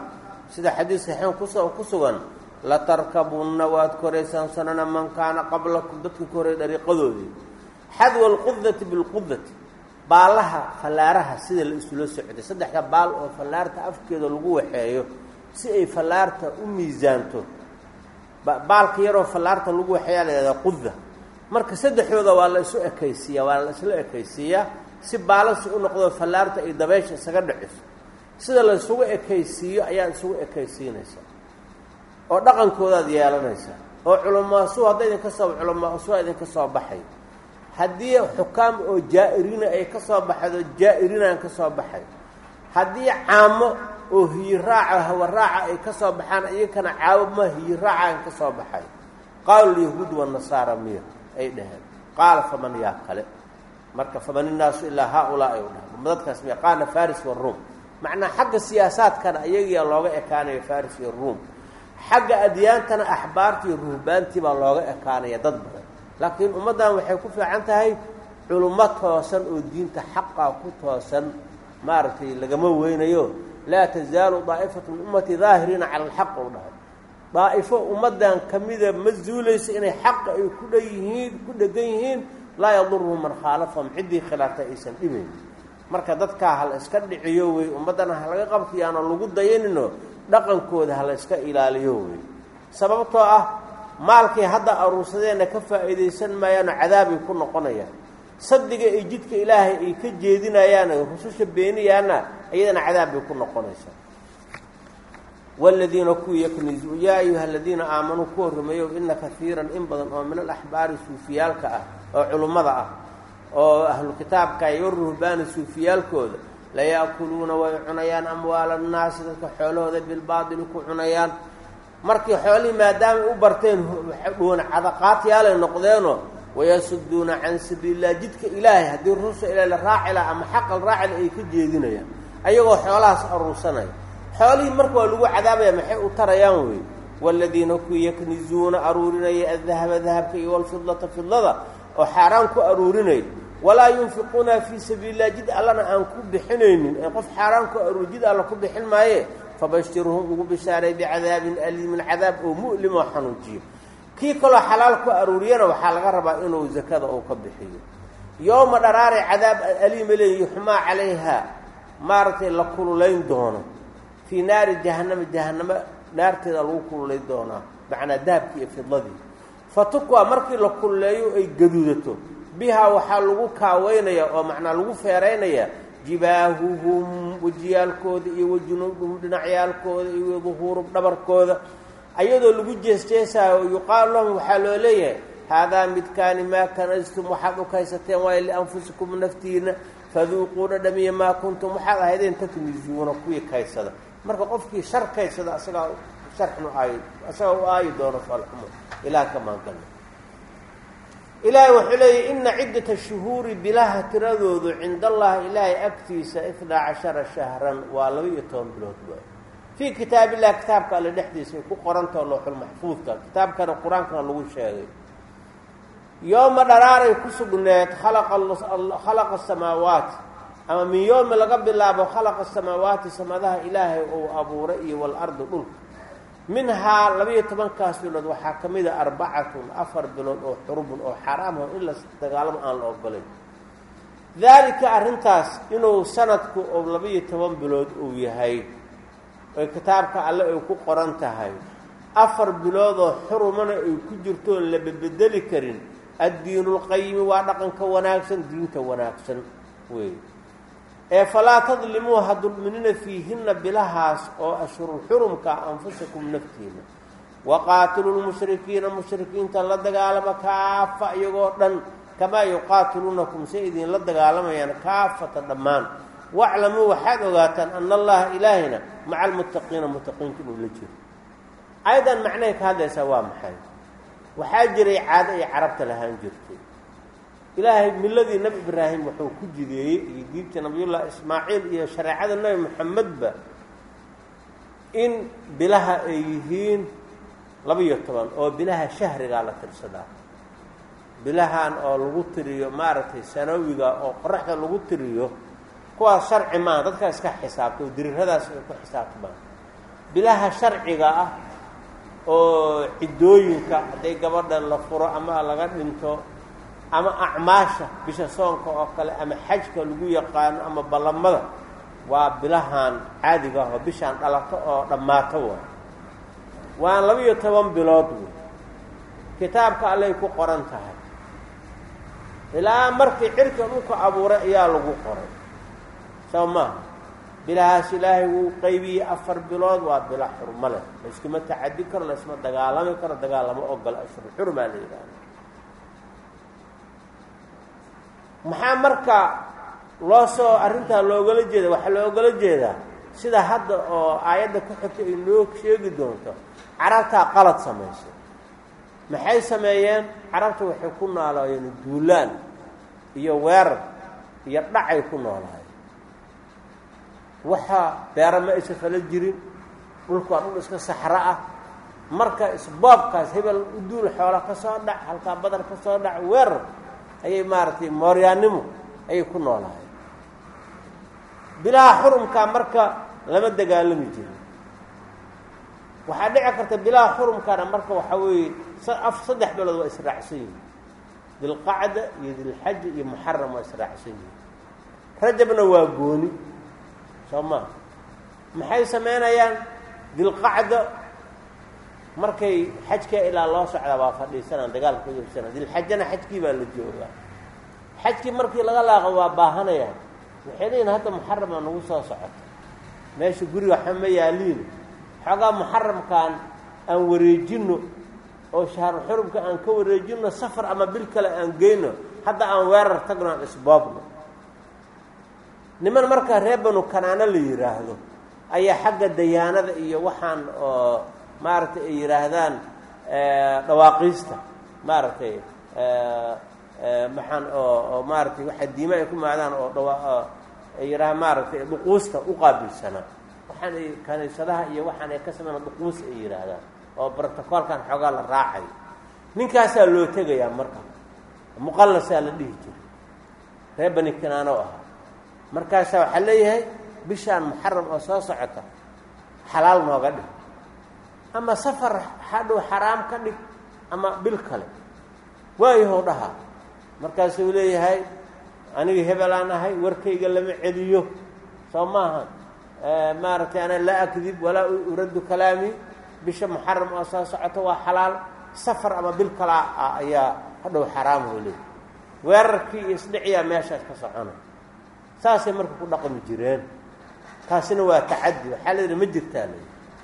sida xadiis saxiixan kuso ku sugan latarkabunna waad koraysaan sanana man kaana qablakum dadka ka horey dariiqadoodii xadwa alqudati bilqudati baalaha fallaaraha sida la isula socday saddexda baal oo fallaarta afkeeda lagu waxeeyo si ay fallaarta u miisaanto baalka yaroo fallaarta lagu waxeeyaa la yihahdaa quda marka saddexdooda waa la isu ekaysiiyaa waa la isla ekaysiiyaa si baalasi u noqdo fallaarta ay dabeysha isaga dhiciso sida la isugu ekaysiiyo ayaad isugu ekaysiinaysaa oo dhaqankoodaad yeelanaysaa oo culamaasu hadda idinka soo culamaasu idinka soo baxay haddii xukaam oo jaa-irina ay ka soo baxdo jaa-irinaan ka soo baxay haddii caamo oo hiyiraaca hawaraaca ay ka soo baxaan iyakana caawama hiyiraacaan ka soo baxay qaala lyahuud wanasaara miya ay dhaheen qaala faman yaa kale marka faman innaasu ilaa haa-ulaa ay u dhahan dadkaas miya qaana faris waruum macnaa xagga siyaasaadkana iyagiyaa looga ekaanaya faris iyo ruum xagga adyaantana axbaartii iyo ruhbaantii baa looga ekaanaya dad badan laakiin ummaddan waxay ku fiican tahay culummo toosan oo diinta xaqaa ku toosan maaragtay lagama weynayo laa tasaalu daa'ifatu min ummati daahiriina cala alxaq u dhahay daa'ifo ummaddan ka mida ma zuulayso inay xaqa ay ku dhan yihiin ku dhegan yihiin laa yaduruhum man khaalafahum ciddii khilaafta aysan dhibayn marka dadkaa ha la iska dhiciyo wey ummaddana ha laga qabtiyaano lagu dayanino dhaqankooda ha la iska ilaaliyo wey sababtoo ah maalkay hadda aruursadeenna ka faa'iidaysan maayaano cadaabay ku noqonayaan sadiga ay jidka ilaahay ay ka jeedinayaano rususha beeniyaana iyadana cadaab bay ku noqonaysaa wladiina kuwii yaknizu yaa ayuha aladiina aamanuu kuwa rumeeyow ina kaiiran in badan oo min alaxbaari suufiyaalka ah oo culummada ah oo ahlu kitaabka iyo ruhbaani suufiyaalkooda laya'kuluuna way cunayaan amwaala annaasi dadka xoolahooda bilbaadili ku cunayaan markii xoolihii maadaamay u barteen dhuwan cadaqaatyaalay noqdeenoo wayasuduuna can sabiililah jidka ilaahay haddii rusa ilaa la raacila ama xaqal raacila ay ka jeedinayaan ayagoo xoolahaas aruursanaya xoolihii marka waa lagu cadaabaya maxay u tarayaan wey waaladiina kuwii yaknizuuna aruurinaya adahaba dahabka iyo walfidlata fidlada oo xaaraan ku aruurinaya walaa yunfiquuna fii sabiililah jid allana aan ku bixinaynin ee qof xaaraan ku aruur jid alla ku bixin maaye fabashirhum ugu bishaaray bicadaabin aliimin cadaab oo mu'lim oo xanuujiyo kii kaloo xalaal ku aruuriyana waxaa laga rabaa inuu zakada uu ka bixiyo yooma dharaaray cadaab aliima leeyi yuxmaa calayha maaragtay la kululayn doono fii naari jahannama jahannamo naarteeda lagu kululay doonaa macnaa dahabkii iyo fidladii fatukwa markii la kululeeyo ay gaduudato bihaa waxaa lagu kaaweynaya oo macnaa lagu feeraynaya jibaahuhum wejiyaalkooda iyo wajunuuduhum dhinacyaalkooda iyo duhuurum dhabarkooda ayadoo lagu jeesjeesaayo oo yuqaalu lahum waxaa loo leeyahay haadaa midkaani maa kanastum waxaad u kaysateen waayo lianfusikum naftiina faduuquu dhadhamiya maa kuntum waxaad ahaydeen taknizuuna kuwii kaysada marka qofkii shar kaysada asagaa sharxnu aayo asagaa u aayi doono falxumo ilaah ka maangalna ilaahay wuxuu leeyahy ina ciddata shuhuuri bilaha tiradoodu cinda allahi ilaahay agtiisa ifnaa cashara shahran waa laba iyo toban bilood waay fii kitaab illah kitaabka alle dhexdiisa ay ku qorantao looxulmaxfuudka kitaabkana qur-aankana lagu sheegay yooma dharaaray ku sugneed khalaqa asamaawaati ama min yoomi laga bilaabo khalaqa asamaawaati samadaha ilaahay uu abuuray iyo walardi dhulka minhaa labayo tobankaas bilood waxaa ka mida arbacatun afar bilood oo xurubun oo xaraamho in la dagaalamo aan la ogolayn daalika arrintaas inuu sanadku oo labayo toban bilood uu yahay oy kitaabka alle ay ku qoran tahay afar biloodoo xurumana ay ku jirto oon la bedbedeli karin addiinulqayimi waa dhaqanka wanaagsan diinta wanaagsan wey ee falaa tadlimuu ha dulminina fiihinna bilahaas oo ashhurul xurumka anfusakum naftiina waqaatilu lmushrikiina mushrikiinta la dagaalama kaafa iyagoo dhan kamaa yuqaatiluunakum say idinla dagaalamayaan kaafata dhammaan waclamuu waxaad ogaataan ana allaha ilaahina maca almuttaqiina muttaqiinta inuu la jiro ayadan macnahay ka hadlaysaa waa maxay waxaa jiray caado ay carabta lahaan jirtay ilaahay miladii nebi ibraahim wuxuu ku jideeyey iyo diinta nabiyullaahi ismaaciil iyo shareecada nebi moxamedba in bilaha ay yihiin laba-iyo toban oo bilaha shahrigaa la tirsadaa bilahan oo lagu tiriyo maaragtay sanawiga oo qoraxda lagu tiriyo kuwaas sharci maa dadkaa iska xisaabta oo diriradaas ay ku xisaabtamaan bilaha sharciga ah oo ciddooyinka hadday gabadha la furo ama laga dhinto ama acmaasha bisha soonka oo kale ama xajka lagu yaqaano ama ballamada waa bilahan caadiga ah oo bishaan dhalato oo dhammaato waay waa laba-iyo toban bilood wey kitaabka allay ku qoran tahay ilaa markii cirka dhulka abuuray ayaa lagu qoray soo maaha bilahaas ilaahay wuu qaybiyey afar bilood waa bila xurmo leh layskuma tacadi karo laysma dagaalami karo dagaal lama ogola ashhur xurmaa la yidhaahda maxaa marka loo soo arrintaa loogala jeeda waxaa loogala jeedaa sida hadda oo aayadda ku xigta ay noo sheegi doonto carabtaa qalad samaysay maxay sameeyeen carabta waxay ku noolaayeen duulaan iyo weerar iyo dhacay ku noolaayeen waxa beera ma aysa fala jirin dhulku waa dhul iska saxro ah marka isboobkaas hebel u duul xoola ka soo dhac halkaa badar ka soo dhac weerar ayay maaragtay mooryaannimo ayay ku noolaayeen bilaha xurumkaa marka lama dagaalami jirin waxaa dhici karta bilaha xurumkaana marka waxaa weeye af saddex bilood waa israacsan yihin dilqacda iyo dilxaja iyo muxaram waa israacsan yihin rajabna waa gooni soo maa maxay samaynayaan dilqacda markay xajka ilaa loo socdaa waa fadhiisanaan dagaalka ka joogsanaa dilxajana xajkii baa la joogaa xajkii markii laga laaqo waa baahanayaan waxay leeyihin hadda muxaramaa nagu soo socota meesha guriga waxba ma yaaliin xoogaa muxaramkaan aan wareejinno oo shahru xurumka aan ka wareejinno safar ama bil kale aan geyno hadda aan weerar tagno aan isboobno niman markaa reer banu kanaano la yidhaahdo ayaa xagga dayaanada iyo waxaan oo maaragtay ay yidhaahdaan dhawaaqiista maaragtay maxaan oo oo maaratay waxaa diima ay ku maadaan oo dhawa ay yidhahaan maaragtay dhuquusta u qaabilsanaa waxaan ay kaniisadaha iyo waxaan ay ka sameynaa dhuquus ay yidhaahdaan oo brotocoolkan xoogaa la raacayo ninkaasaa loo tegayaa marka muqallasaa la dhihi jiray reer bani kanaano ahaa markaasaa waxaa leeyahay bishaan muxaram oo soo socota xalaal nooga dhig ama safar hadhow xaraam ka dhig ama bil kale waayahow dhaha markaasuu leeyahay aniga hebelaan ahay warkayga lama celiyo soo maaha maaragtay ana laa akdib walaa uraddu kalaami bisha muxaram oo soo socota waa xalaal safar ama bil kala ah ayaa hadhow xaraamhu leey weerarkii iyo isdhiciyaa meeshaas ka socona saasay marka ku dhaqmi jireen taasina waa tacadi waxaa la yidhi ma jirtaa la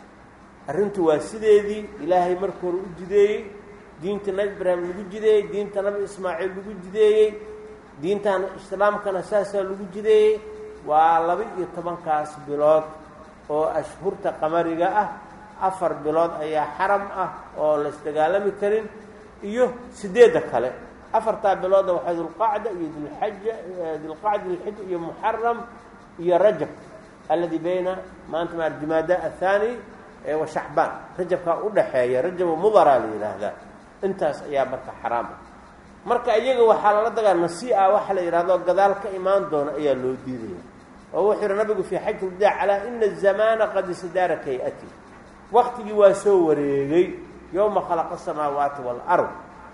arrintu waa sideedii ilaahay marka hore u jideeyey diinta nabi ibraahim lagu jideeyey diinta nabi ismaaciil lagu jideeyey diintan islaamkana saasaa lagu jideeyey waa laba-iyo tobankaas bilood oo ashhurta qamariga ah afar bilood ayaa xaram ah oo la isdagaalami karin iyo sideedda kale afartaa bilooda waxaa dulqacda iyo dilxaja dilqacda dilxija iyo muxaram iyo rajab alladii bayna maanta maa jumaada athani wa shacbaan rajabkaa udhaxeeya rajabu mudaraa la yidhaahdaa intaas ayaa marka xaraam ah marka iyaga waxaa lala dagaa nasi-a waxa la yidhahdo gadaal ka imaan doona ayaa loo diidaya oo wuxuu yihi nabigu fii xaji lwadaac calaa ina azamaana qad isdaara kay-ati waktigii waa soo wareegay yowma khalaqa asamaawaati waalard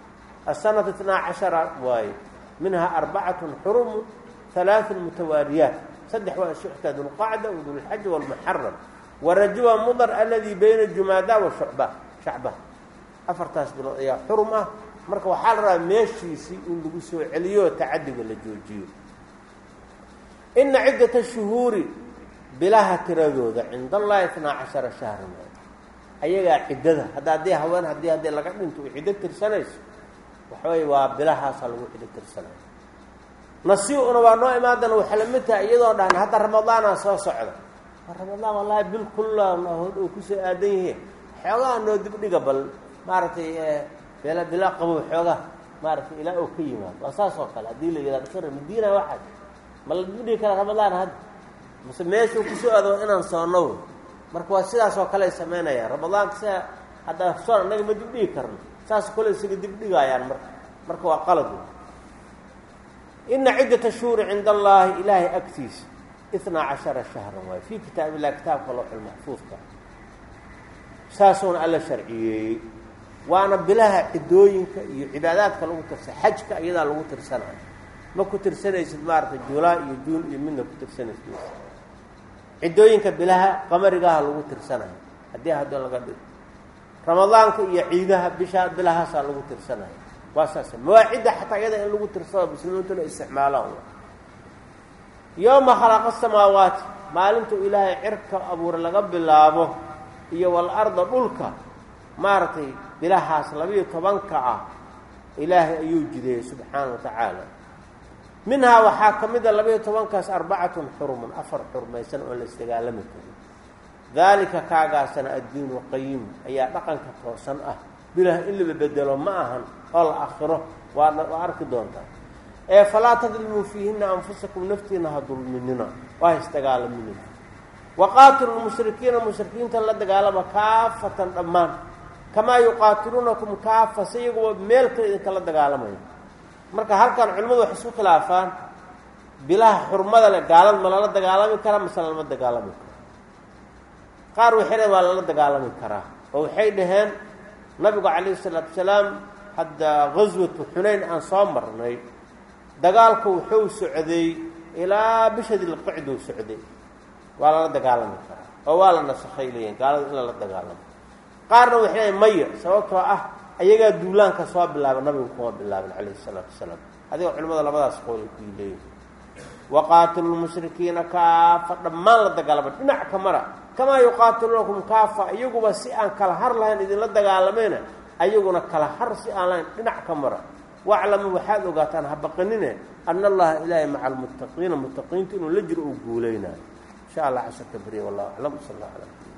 asanata itnaa cashara waaye minhaa arbacatun xurumu halaaثun mutawaariyaat saddex waa shuxta dulqacda wadulxaja walmuxaram warajuwa mudar aladii bayna jumaada wa shucba shacba afartaas bilood ayaa xurum ah marka waxaa la rabaa meeshiisii in lagu soo celiyo tacadiga la joojiyo ina ciddata shuhuuri bilaha tiradooda cinda allahi itnaa cashara shahran ayagaa ciddada hadda haddii haween haddii haddii laga dhinto u ciddo tirsanayso waxaweye waa bilahaasaa lagu cidho tirsanaya nasi-una waa noo imaadana waxay la mid tahay iyadoo dhahan hadda ramadaana soo socda ramadaan wallaahi bil kullaan oo kusoo aadan yihiin xoogaha noo dibdhiga bal maaragtay bila bila qabow xoogaha maaragtay ilaa oo ka yimaado waa saas oo kale haddii la yihahdo kara madiina waxaad ma la dibdhigi kara ramadaan hadda mase meeshuu kusoo aado inaan soonow marka waa sidaas oo kale ay samaynayaan ramadaanka sia hadda soon annaga ma dibdhigi karno saas kole isaga dibdhigaayaan marka marka waa qalad ina ciddata shuhuri cinda allaahi ilaahay agtiisa itnaa cashara shahran waayo fii kitaab illah kitaabka looxul maxfuudka saasuuna alla sharciyeeyey waana bilaha ciddooyinka iyo cibaadaadka lagu tirsa xajka iyadaa lagu tirsanayo ma ku tirsanaysid maaragtay julaa iyo juun iyo midna ku tirsanaysid ciddooyinka bilaha qamarigaha lagu tirsanayo haddii hadda laga dhigo ramadaanka iyo ciidaha bisha bilahaasaa lagu tirsanayo waa saas mawaacidda xataa iyada in lagu tirsado muslimiintuna isticmaalaan yowma khalaqa samaawaati maalintuu ilaahay cirka abuure laga bilaabo iyo walarda dhulka maaragtay bilahaas labiiyo tobanka ah ilaahay ayuu jideeyey subxaana wa tacaala minhaa waxaa ka mid a labiiyo tobankaas arbacatun xurumun afar xurmaysan oon la isdagaalami karin daalika kaagaasana addiinu qayim ayaa dhaqanka toosan ah bilah in laba bedelo ma ahan oo la akhiro waa waa arki doontaa ee falaa tadlimuu fiihina anfusakum naftiina ha dulminina waa isdagaalaminina waqaatilu lmushrikiina mushrikiinta la dagaalama kaafatan dhammaan kamaa yuqaatiluunakum kaafa si iyaguba meel kale idinkala dagaalamayo marka halkan culimmadu waxay isku khilaafaan bilaha xurmada leh gaalad ma lala dagaalami karaa mase lalama dagaalami karo qaar waxay dhaheen waa lala dagaalami karaa oo waxay dhaheen nabigu calayhi salaatu wasalaam hadda gaswatu xunayn aan soo marnay dagaalku wuxuu socday ilaa bisha dilqicduu socday waa lala dagaalami karaa oo waa la nasakhay leeyihin gaalada in lala dagaalamo qaarna waxay leeyiin maya sababtoo ah ayagaa duulaanka soo bilaaba nabigu kuma bilaabin calayhi salaatu wasalaam adigoo culimmada labadaas qool ay kuyi leeyihin waqaatilu lmushrikiina kaafa dhammaan la dagaalama dhinac ka mara kamaa yuqaatiluunakum kaafa iyaguba si aan kala har lahayn idinla dagaalamayna ayaguna kala har si aan lahayn dhinac ka mara waclamu waxaad ogaataan ha baqanine ana allaha ilaahay maca almuttaqiina muttaqiinta inuu la jiro uu guulaynayo insha allah casharka beriya wallahu aclam sal alla ala